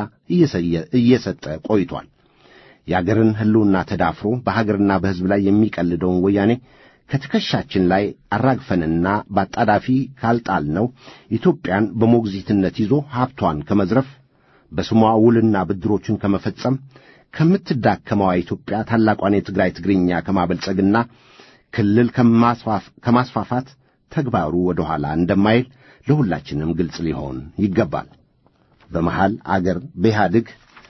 እየሰጠ ቆይቷል። የአገርን ሕልውና ተዳፍሮ በሀገርና በሕዝብ ላይ የሚቀልደውን ወያኔ ከትከሻችን ላይ አራግፈንና በአጣዳፊ ካልጣልነው ኢትዮጵያን በሞግዚትነት ይዞ ሀብቷን ከመዝረፍ በስሟ ውልና ብድሮችን ከመፈጸም ከምትዳከመዋ ኢትዮጵያ ታላቋን የትግራይ ትግርኛ ከማበልጸግና ክልል ከማስፋፋት ተግባሩ ወደ ኋላ እንደማይል ለሁላችንም ግልጽ ሊሆን ይገባል። በመሃል አገር በኢህአዴግ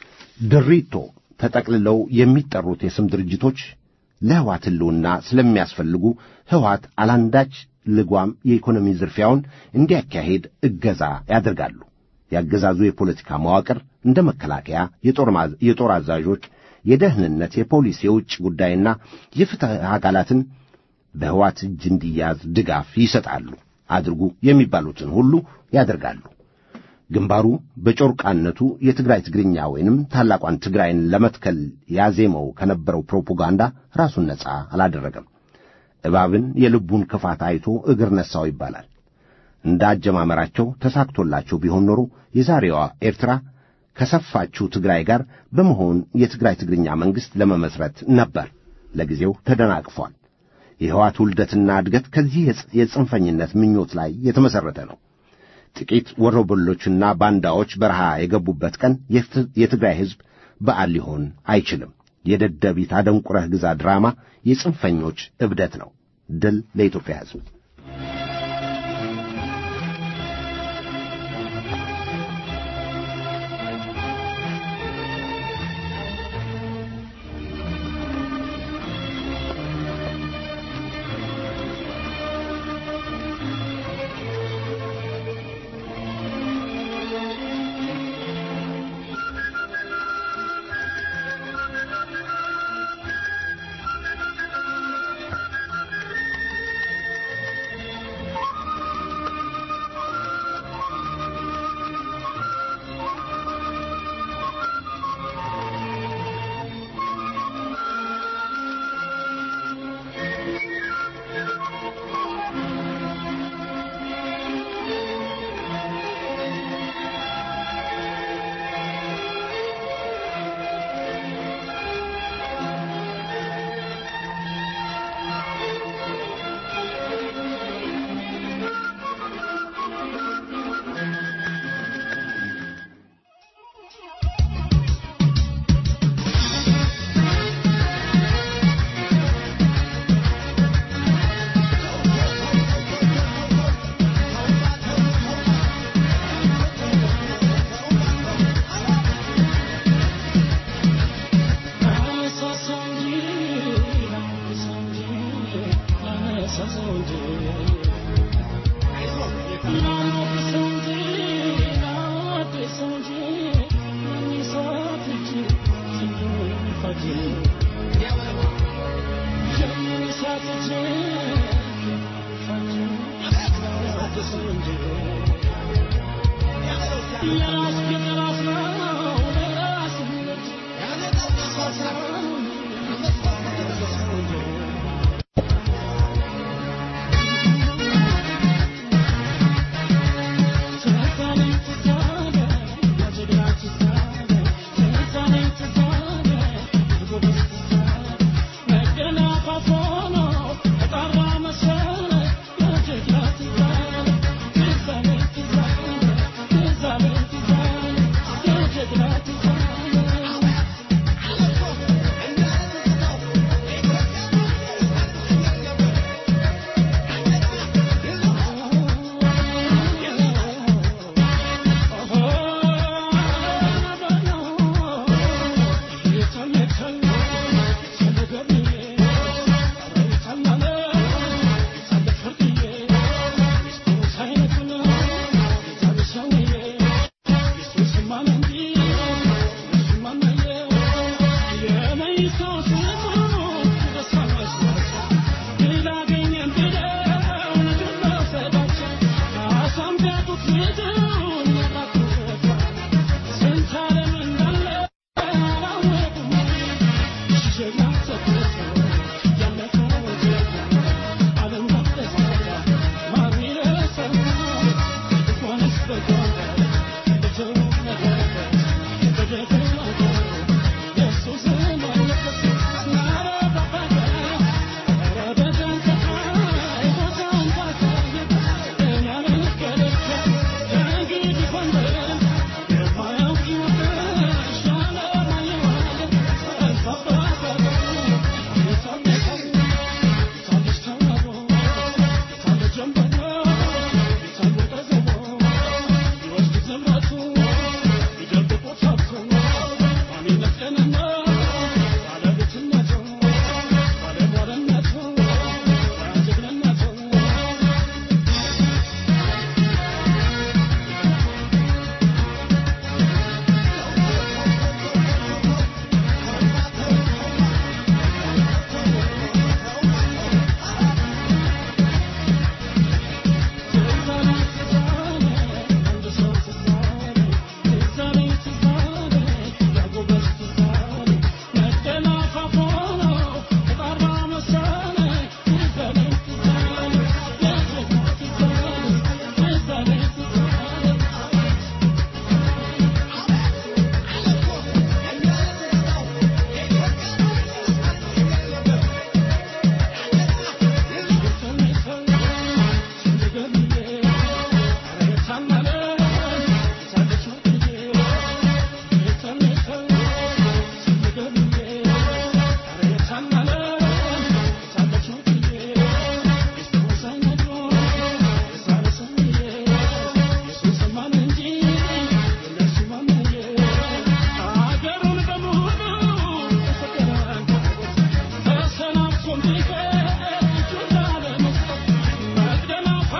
ድሪቶ ተጠቅልለው የሚጠሩት የስም ድርጅቶች ለሕዋት ሕልውና ስለሚያስፈልጉ ሕዋት አላንዳች ልጓም የኢኮኖሚ ዝርፊያውን እንዲያካሄድ እገዛ ያደርጋሉ። ያገዛዙ የፖለቲካ መዋቅር እንደ መከላከያ፣ የጦር አዛዦች፣ የደህንነት፣ የፖሊስ፣ የውጭ ጉዳይና የፍትሕ አካላትን በሕዋት እጅ እንዲያዝ ድጋፍ ይሰጣሉ። አድርጉ የሚባሉትን ሁሉ ያደርጋሉ። ግንባሩ በጮርቃነቱ የትግራይ ትግርኛ ወይንም ታላቋን ትግራይን ለመትከል ያዜመው ከነበረው ፕሮፓጋንዳ ራሱን ነፃ አላደረገም። እባብን የልቡን ክፋት አይቶ እግር ነሣው ይባላል። እንደ አጀማመራቸው ተሳክቶላቸው ቢሆን ኖሮ የዛሬዋ ኤርትራ ከሰፋችው ትግራይ ጋር በመሆን የትግራይ ትግርኛ መንግሥት ለመመስረት ነበር። ለጊዜው ተደናቅፏል። የሕዋት ውልደትና እድገት ከዚህ የጽንፈኝነት ምኞት ላይ የተመሠረተ ነው። ጥቂት ወሮበሎችና ባንዳዎች በረሃ የገቡበት ቀን የትግራይ ሕዝብ በዓል ሊሆን አይችልም። የደደቢት አደንቁረህ ግዛ ድራማ የጽንፈኞች እብደት ነው። ድል ለኢትዮጵያ ሕዝብ።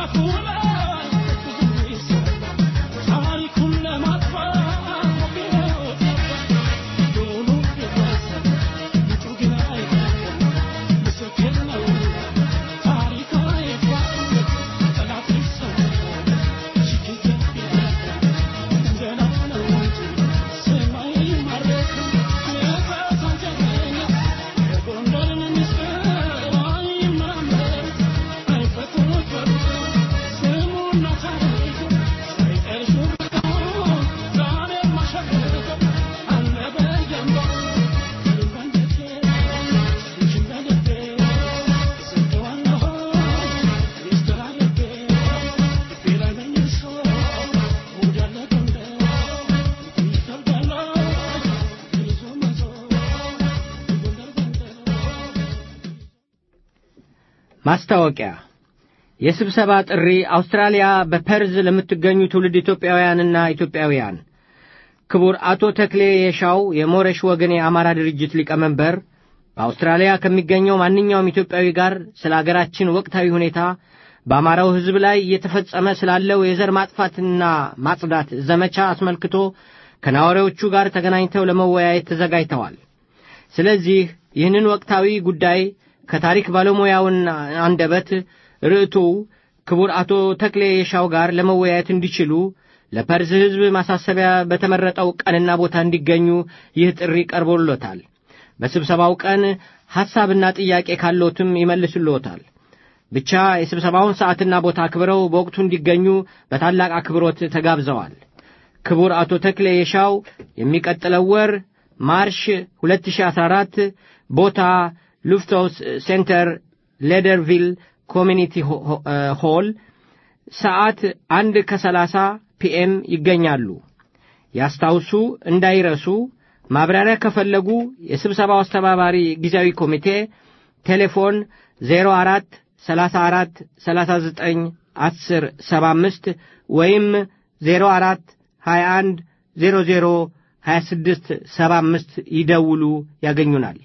ማስታወቂያ የስብሰባ ጥሪ አውስትራሊያ በፐርዝ ለምትገኙ ትውልድ ኢትዮጵያውያንና ኢትዮጵያውያን ክቡር አቶ ተክሌ የሻው የሞረሽ ወገን የአማራ ድርጅት ሊቀመንበር በአውስትራሊያ ከሚገኘው ማንኛውም ኢትዮጵያዊ ጋር ስለ አገራችን ወቅታዊ ሁኔታ በአማራው ሕዝብ ላይ እየተፈጸመ ስላለው የዘር ማጥፋትና ማጽዳት ዘመቻ አስመልክቶ ከነዋሪዎቹ ጋር ተገናኝተው ለመወያየት ተዘጋጅተዋል። ስለዚህ ይህንን ወቅታዊ ጉዳይ ከታሪክ ባለሙያውን አንደበት ርዕቱው ክቡር አቶ ተክሌ የሻው ጋር ለመወያየት እንዲችሉ ለፐርዝ ሕዝብ ማሳሰቢያ በተመረጠው ቀንና ቦታ እንዲገኙ ይህ ጥሪ ቀርቦሎታል። በስብሰባው ቀን ሐሳብና ጥያቄ ካሎትም ይመልስልዎታል። ብቻ የስብሰባውን ሰዓትና ቦታ አክብረው በወቅቱ እንዲገኙ በታላቅ አክብሮት ተጋብዘዋል። ክቡር አቶ ተክሌ የሻው የሚቀጥለው ወር ማርሽ 2014 ቦታ ሉፍቶስ ሴንተር ሌደርቪል ኮሚኒቲ ሆል ሰዓት አንድ ከሰላሳ ፒኤም ይገኛሉ። ያስታውሱ፣ እንዳይረሱ። ማብራሪያ ከፈለጉ የስብሰባው አስተባባሪ ጊዜያዊ ኮሚቴ ቴሌፎን 04 34 39 10 75 ወይም 04 21 00 26 75 ይደውሉ፣ ያገኙናል።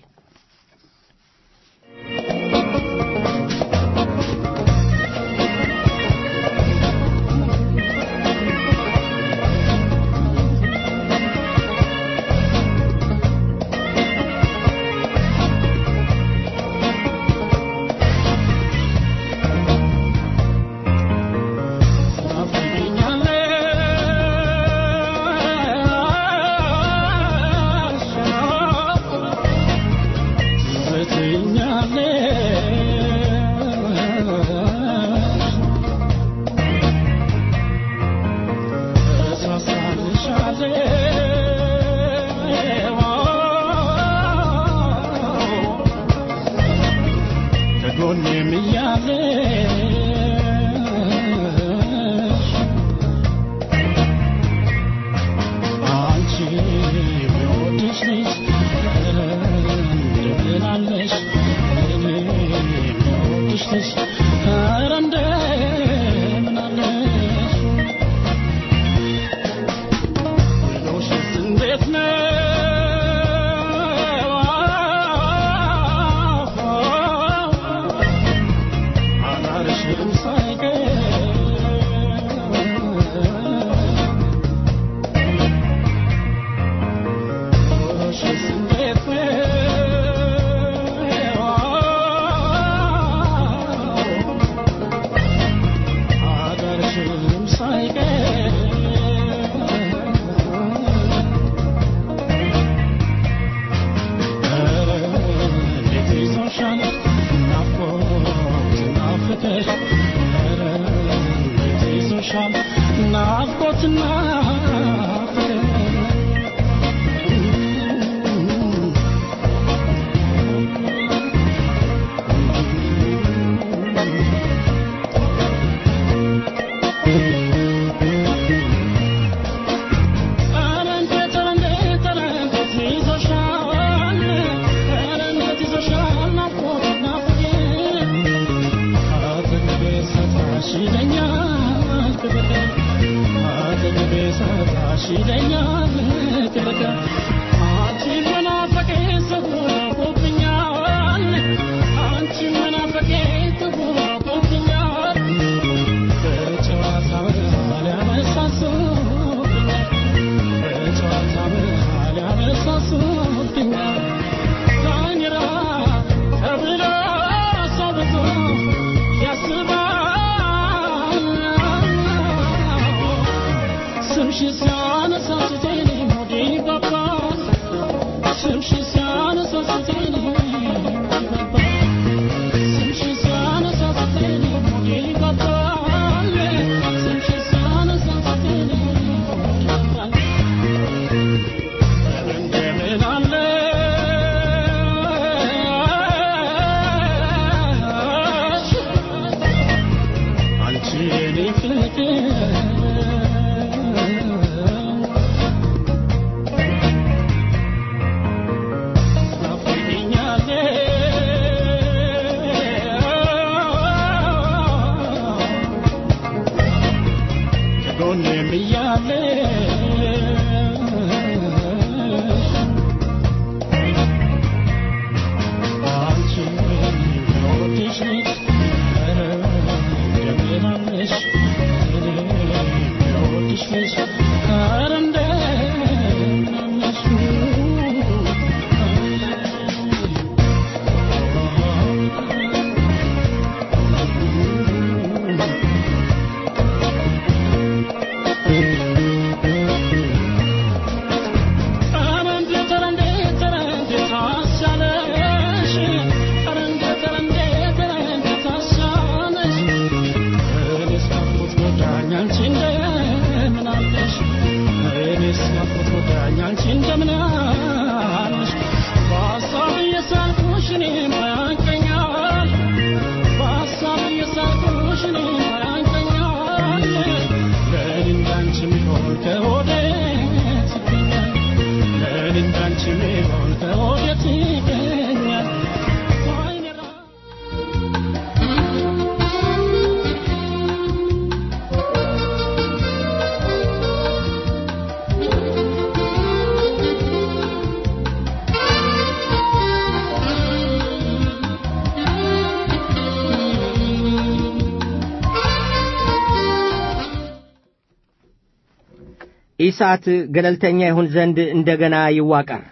ኢሳት ገለልተኛ ይሆን ዘንድ እንደገና ይዋቀር።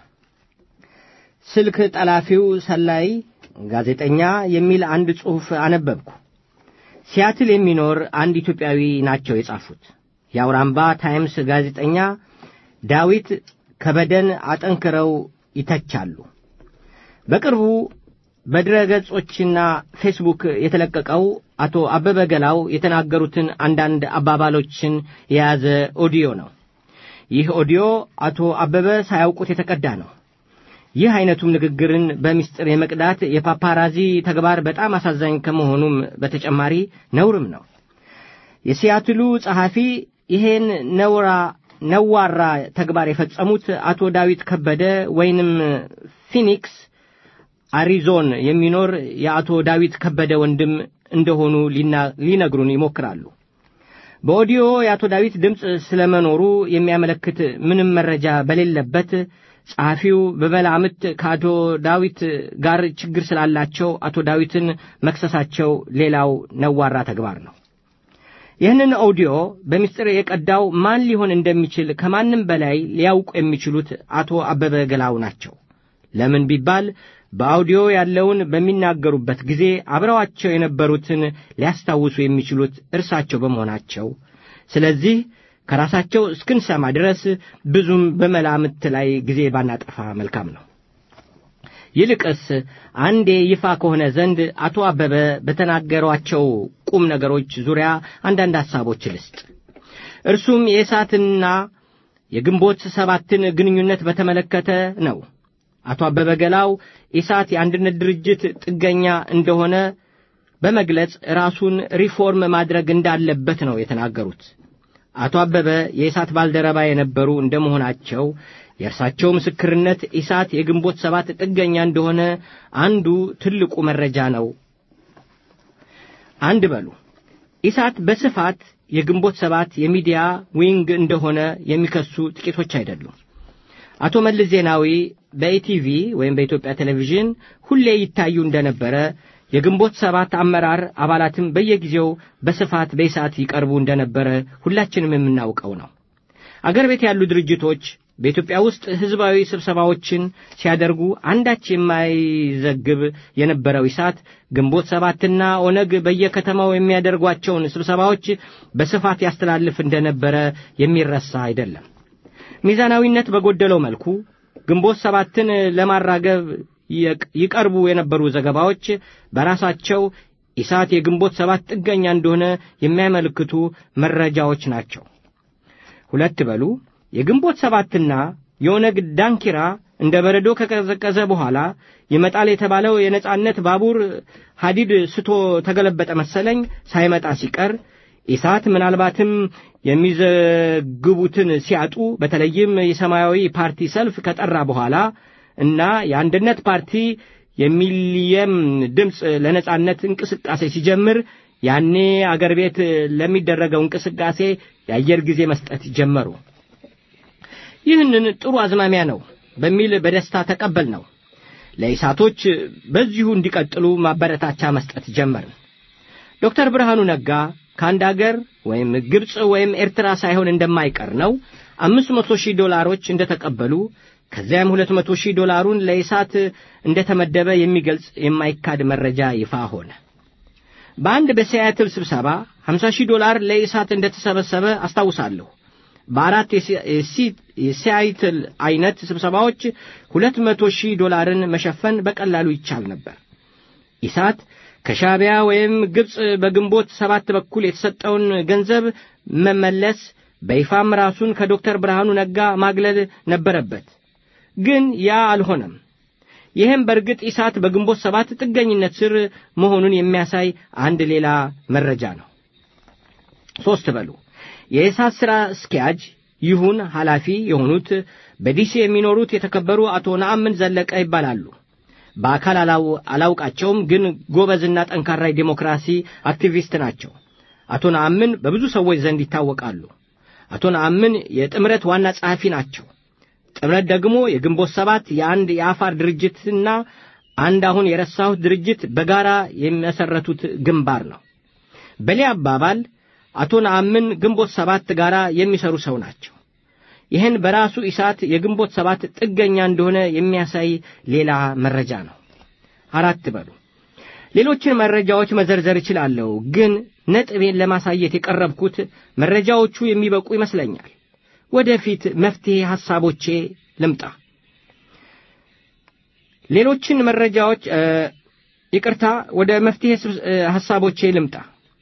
ስልክ ጠላፊው ሰላይ ጋዜጠኛ የሚል አንድ ጽሑፍ አነበብኩ። ሲያትል የሚኖር አንድ ኢትዮጵያዊ ናቸው የጻፉት። የአውራምባ ታይምስ ጋዜጠኛ ዳዊት ከበደን አጠንክረው ይተቻሉ። በቅርቡ በድረ ገጾችና ፌስቡክ የተለቀቀው አቶ አበበ ገላው የተናገሩትን አንዳንድ አባባሎችን የያዘ ኦዲዮ ነው። ይህ ኦዲዮ አቶ አበበ ሳያውቁት የተቀዳ ነው። ይህ አይነቱም ንግግርን በምስጢር የመቅዳት የፓፓራዚ ተግባር በጣም አሳዛኝ ከመሆኑም በተጨማሪ ነውርም ነው። የሲያትሉ ጸሐፊ ይሄን ነውራ ነዋራ ተግባር የፈጸሙት አቶ ዳዊት ከበደ ወይንም ፊኒክስ አሪዞን የሚኖር የአቶ ዳዊት ከበደ ወንድም እንደሆኑ ሊነግሩን ይሞክራሉ። በኦዲዮ የአቶ ዳዊት ድምፅ ስለመኖሩ የሚያመለክት ምንም መረጃ በሌለበት ጸሐፊው በመላምት ከአቶ ዳዊት ጋር ችግር ስላላቸው አቶ ዳዊትን መክሰሳቸው ሌላው ነዋራ ተግባር ነው። ይህንን ኦዲዮ በምስጢር የቀዳው ማን ሊሆን እንደሚችል ከማንም በላይ ሊያውቁ የሚችሉት አቶ አበበ ገላው ናቸው። ለምን ቢባል በአውዲዮ ያለውን በሚናገሩበት ጊዜ አብረዋቸው የነበሩትን ሊያስታውሱ የሚችሉት እርሳቸው በመሆናቸው፣ ስለዚህ ከራሳቸው እስክንሰማ ድረስ ብዙም በመላምት ላይ ጊዜ ባናጠፋ መልካም ነው። ይልቅስ አንዴ ይፋ ከሆነ ዘንድ አቶ አበበ በተናገሯቸው ቁም ነገሮች ዙሪያ አንዳንድ ሐሳቦች ልስጥ። እርሱም የእሳትና የግንቦት ሰባትን ግንኙነት በተመለከተ ነው። አቶ አበበ ገላው ኢሳት የአንድነት ድርጅት ጥገኛ እንደሆነ በመግለጽ ራሱን ሪፎርም ማድረግ እንዳለበት ነው የተናገሩት። አቶ አበበ የኢሳት ባልደረባ የነበሩ እንደመሆናቸው የእርሳቸው ምስክርነት ኢሳት የግንቦት ሰባት ጥገኛ እንደሆነ አንዱ ትልቁ መረጃ ነው። አንድ በሉ ኢሳት በስፋት የግንቦት ሰባት የሚዲያ ዊንግ እንደሆነ የሚከሱ ጥቂቶች አይደሉም። አቶ መለስ ዜናዊ በኢቲቪ ወይም በኢትዮጵያ ቴሌቪዥን ሁሌ ይታዩ እንደነበረ የግንቦት ሰባት አመራር አባላትም በየጊዜው በስፋት በኢሳት ይቀርቡ እንደነበረ ሁላችንም የምናውቀው ነው። አገር ቤት ያሉ ድርጅቶች በኢትዮጵያ ውስጥ ሕዝባዊ ስብሰባዎችን ሲያደርጉ አንዳች የማይዘግብ የነበረው ኢሳት ግንቦት ሰባትና ኦነግ በየከተማው የሚያደርጓቸውን ስብሰባዎች በስፋት ያስተላልፍ እንደነበረ የሚረሳ አይደለም። ሚዛናዊነት በጎደለው መልኩ ግንቦት ሰባትን ለማራገብ ይቀርቡ የነበሩ ዘገባዎች በራሳቸው ኢሳት የግንቦት ሰባት ጥገኛ እንደሆነ የሚያመለክቱ መረጃዎች ናቸው። ሁለት በሉ የግንቦት ሰባትና የኦነግ ዳንኪራ እንደ በረዶ ከቀዘቀዘ በኋላ ይመጣል የተባለው የነጻነት ባቡር ሐዲድ ስቶ ተገለበጠ መሰለኝ ሳይመጣ ሲቀር ኢሳት ምናልባትም የሚዘግቡትን ሲያጡ በተለይም የሰማያዊ ፓርቲ ሰልፍ ከጠራ በኋላ እና የአንድነት ፓርቲ የሚሊየም ድምፅ ለነጻነት እንቅስቃሴ ሲጀምር ያኔ አገር ቤት ለሚደረገው እንቅስቃሴ የአየር ጊዜ መስጠት ጀመሩ። ይህንን ጥሩ አዝማሚያ ነው በሚል በደስታ ተቀበል ነው። ለኢሳቶች በዚሁ እንዲቀጥሉ ማበረታቻ መስጠት ጀመርን። ዶክተር ብርሃኑ ነጋ ከአንድ አገር ወይም ግብፅ ወይም ኤርትራ ሳይሆን እንደማይቀር ነው አምስት መቶ ሺህ ዶላሮች እንደተቀበሉ ከዚያም ሁለት መቶ ሺህ ዶላሩን ለኢሳት እንደተመደበ የሚገልጽ የማይካድ መረጃ ይፋ ሆነ። በአንድ በሲያትል ስብሰባ 50 ሺህ ዶላር ለኢሳት እንደተሰበሰበ አስታውሳለሁ። በአራት የሲያትል አይነት ስብሰባዎች ሁለት መቶ ሺህ ዶላርን መሸፈን በቀላሉ ይቻል ነበር። ኢሳት ከሻዕቢያ ወይም ግብፅ በግንቦት ሰባት በኩል የተሰጠውን ገንዘብ መመለስ በይፋም ራሱን ከዶክተር ብርሃኑ ነጋ ማግለል ነበረበት። ግን ያ አልሆነም። ይህም በእርግጥ ኢሳት በግንቦት ሰባት ጥገኝነት ስር መሆኑን የሚያሳይ አንድ ሌላ መረጃ ነው። ሦስት በሉ የኢሳት ሥራ አስኪያጅ ይሁን ኃላፊ የሆኑት በዲሲ የሚኖሩት የተከበሩ አቶ ነአምን ዘለቀ ይባላሉ። በአካል አላውቃቸውም፣ ግን ጎበዝና ጠንካራ የዴሞክራሲ አክቲቪስት ናቸው። አቶ ነአምን በብዙ ሰዎች ዘንድ ይታወቃሉ። አቶ ነአምን የጥምረት ዋና ጸሐፊ ናቸው። ጥምረት ደግሞ የግንቦት ሰባት የአንድ የአፋር ድርጅትና አንድ አሁን የረሳሁት ድርጅት በጋራ የሚመሠረቱት ግንባር ነው። በሌላ አባባል አቶ ነአምን ግንቦት ሰባት ጋር የሚሰሩ ሰው ናቸው። ይህን በራሱ ኢሳት የግንቦት ሰባት ጥገኛ እንደሆነ የሚያሳይ ሌላ መረጃ ነው። አራት በሉ ሌሎችን መረጃዎች መዘርዘር እችላለሁ፣ ግን ነጥቤን ለማሳየት የቀረብኩት መረጃዎቹ የሚበቁ ይመስለኛል። ወደፊት መፍትሔ ሐሳቦቼ ልምጣ። ሌሎችን መረጃዎች ይቅርታ፣ ወደ መፍትሔ ሐሳቦቼ ልምጣ።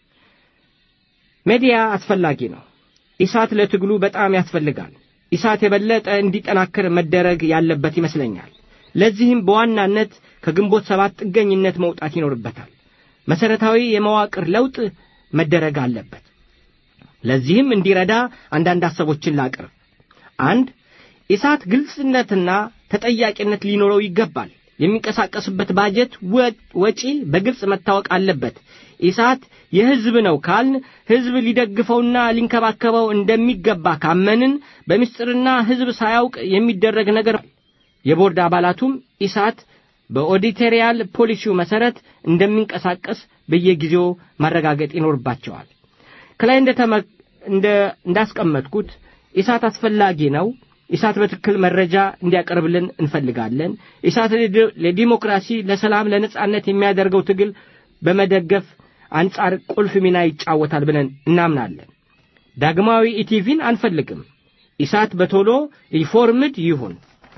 ሜዲያ አስፈላጊ ነው። ኢሳት ለትግሉ በጣም ያስፈልጋል። ኢሳት የበለጠ እንዲጠናከር መደረግ ያለበት ይመስለኛል። ለዚህም በዋናነት ከግንቦት ሰባት ጥገኝነት መውጣት ይኖርበታል። መሠረታዊ የመዋቅር ለውጥ መደረግ አለበት። ለዚህም እንዲረዳ አንዳንድ ሐሳቦችን ላቅርብ። አንድ ኢሳት ግልጽነትና ተጠያቂነት ሊኖረው ይገባል። የሚንቀሳቀስበት ባጀት ወጪ በግልጽ መታወቅ አለበት። ኢሳት የሕዝብ ነው ካልን ሕዝብ ሊደግፈውና ሊንከባከበው እንደሚገባ ካመንን በምስጢርና ሕዝብ ሳያውቅ የሚደረግ ነገር የቦርድ አባላቱም ኢሳት በኦዲቴሪያል ፖሊሲው መሠረት እንደሚንቀሳቀስ በየጊዜው ማረጋገጥ ይኖርባቸዋል። ከላይ እንዳስቀመጥኩት ኢሳት አስፈላጊ ነው። ኢሳት በትክክል መረጃ እንዲያቀርብልን እንፈልጋለን። ኢሳት ለዲሞክራሲ፣ ለሰላም፣ ለነጻነት የሚያደርገው ትግል በመደገፍ አንጻር ቁልፍ ሚና ይጫወታል ብለን እናምናለን። ዳግማዊ ኢቲቪን አንፈልግም። ኢሳት በቶሎ ሪፎርምድ ይሁን።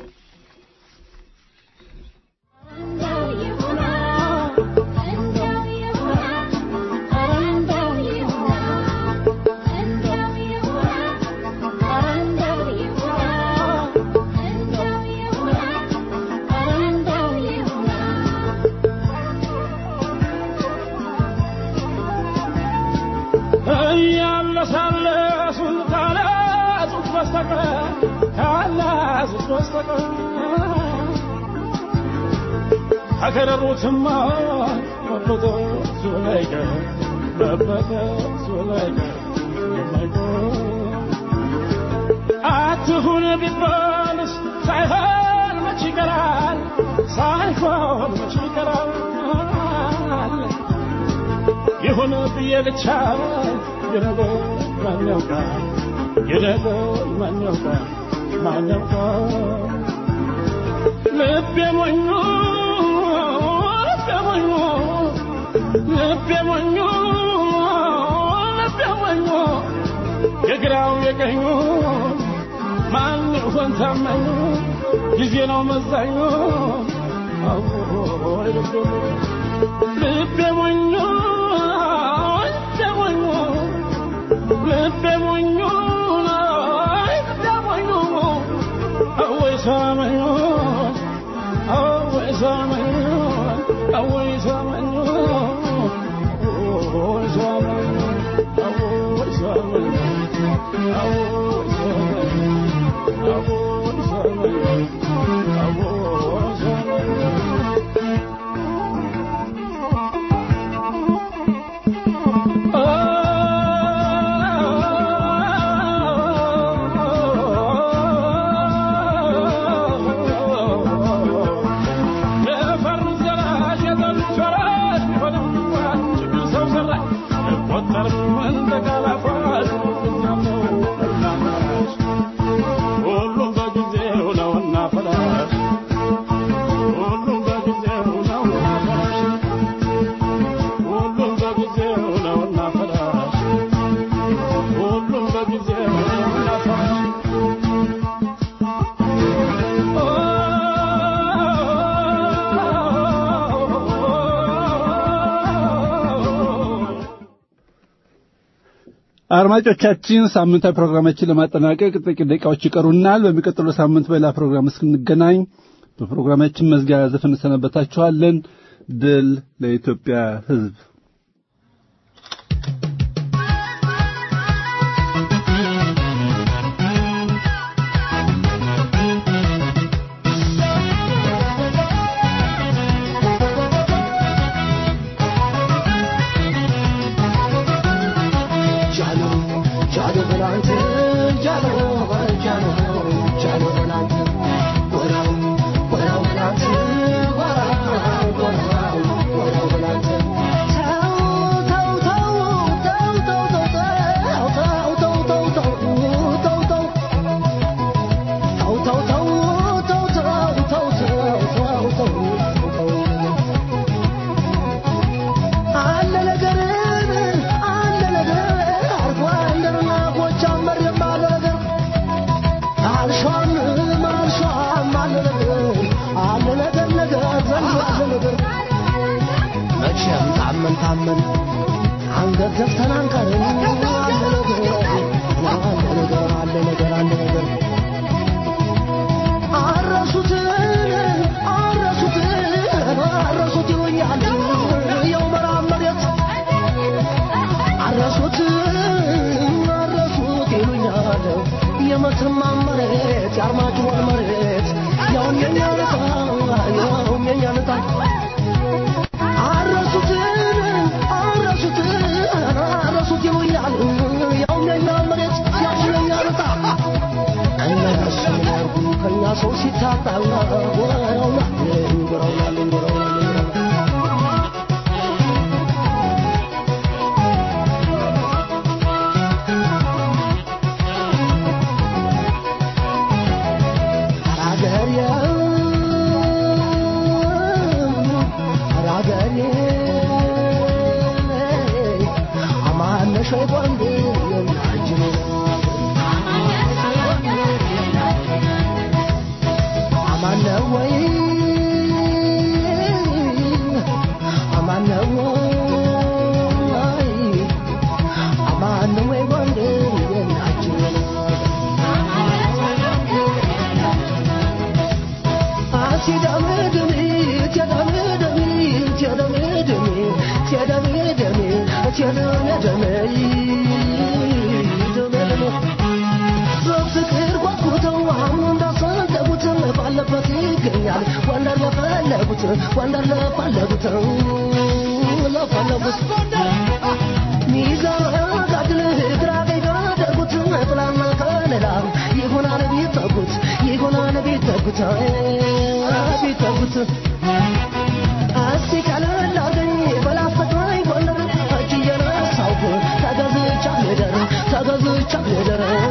አከረሩትማ መበጠ ሱላይቀ መበጠ ሱላይቀ አትሁን ቢባልስ ሳይሆን መች ይቀራል ሳይሆን መች ይቀራል ይሁን ብዬ ብቻ የነገ ማን ያውቃል የነገ ማን ያውቃል ማን ያውቃል ልቤ ሞኞ ልቤ ሞኞ ልቤ ሞኞ ልቤ ሞኞ የግራው የቀኙ ማን ይሆን ታማኙ ጊዜ ነው መዛኙ አዎይ ልቤ ልቤ ሞኞ ልቤ ሞኞ ልቤ ሞኞ ልቤ ሞኞ አወይ ሰማኞ አወይ ሰማኞ አወይ ሰማኞ አወይ ሰማኞ አወይ ሰማኞ አወይ ሰማኞ አወይ ሰማኞ አወይ ሰማኞ ሁሉም በጊዜው ነውና ፈላሽ ሁሉም በጊዜው ነውና ፈላሽ ሁሉም በጊዜው ነውና ፈላሽ ሁሉም በጊዜው ነውና ፈላሽ አድማጮቻችን ሳምንታዊ ፕሮግራማችን ለማጠናቀቅ ጥቂት ደቂቃዎች ይቀሩናል። በሚቀጥለው ሳምንት በሌላ ፕሮግራም እስክንገናኝ በፕሮግራማችን መዝጊያ ዘፈን እንሰናበታችኋለን። ድል ለኢትዮጵያ ሕዝብ። ጃሎ ጃሎ በላንተ ጃሎ ጃሎ ጃሎ በላንተ ጎራው ጎራው በላንተ ጎራው ጎራው ጎራው በላንተ ተው ተው ተው ተው ተው ተው ተው ተው ተው ተው ተው ተው ተው ተው ተው ተው ተው ተው ተው አለ ነገር አለ ነገር አርፎ እንደና ጎጃም መሬም አለ ነገር አልሿም አልሿም አለ ነገር አለ ነገር ነገር ዘንድ አለ ነገር መቼም ታመን ታመን አንገት ደፍተን አንቀርም አለ ነገር አለ ነገር አለ ነገር አለ ነገር አረሱት አረሱት አረሱት ይሉኛል የው መራብ መሬት አረሱት አረሱት ይሉኛል የመተማ መሬት የአርማጭሆን መሬት ያውም የኛ ልጣ ያውም የኛ ልጣ አረሱት አረሱት አረሱት ይሉኛል ያውም የኛ መሬት ያውም የኛ ልጣ እነሱ ያርጉ ከኛ ሰው ሲታጣ ወራውና ወራውና ወራውና በፍቅር ጓጉተው አሁን እንዳሰደቡት ባለበት ይገኛል ወንደር ለፈለጉት ወንደር ለፈለጉት ለፈለጉት ሚዛን ጋድል ግራ ቀኝ ካደረጉት ጥላና ከለላ ይሆናል ቢጠጉት ይሆናል ቢጠጉት ቢጠጉት እስቲ ቀለል አርገኝ በላስተቃኝ ጎንደር እጅ እየነሳሁ ተገዝቻ ልደር ተገዝቻ ልደር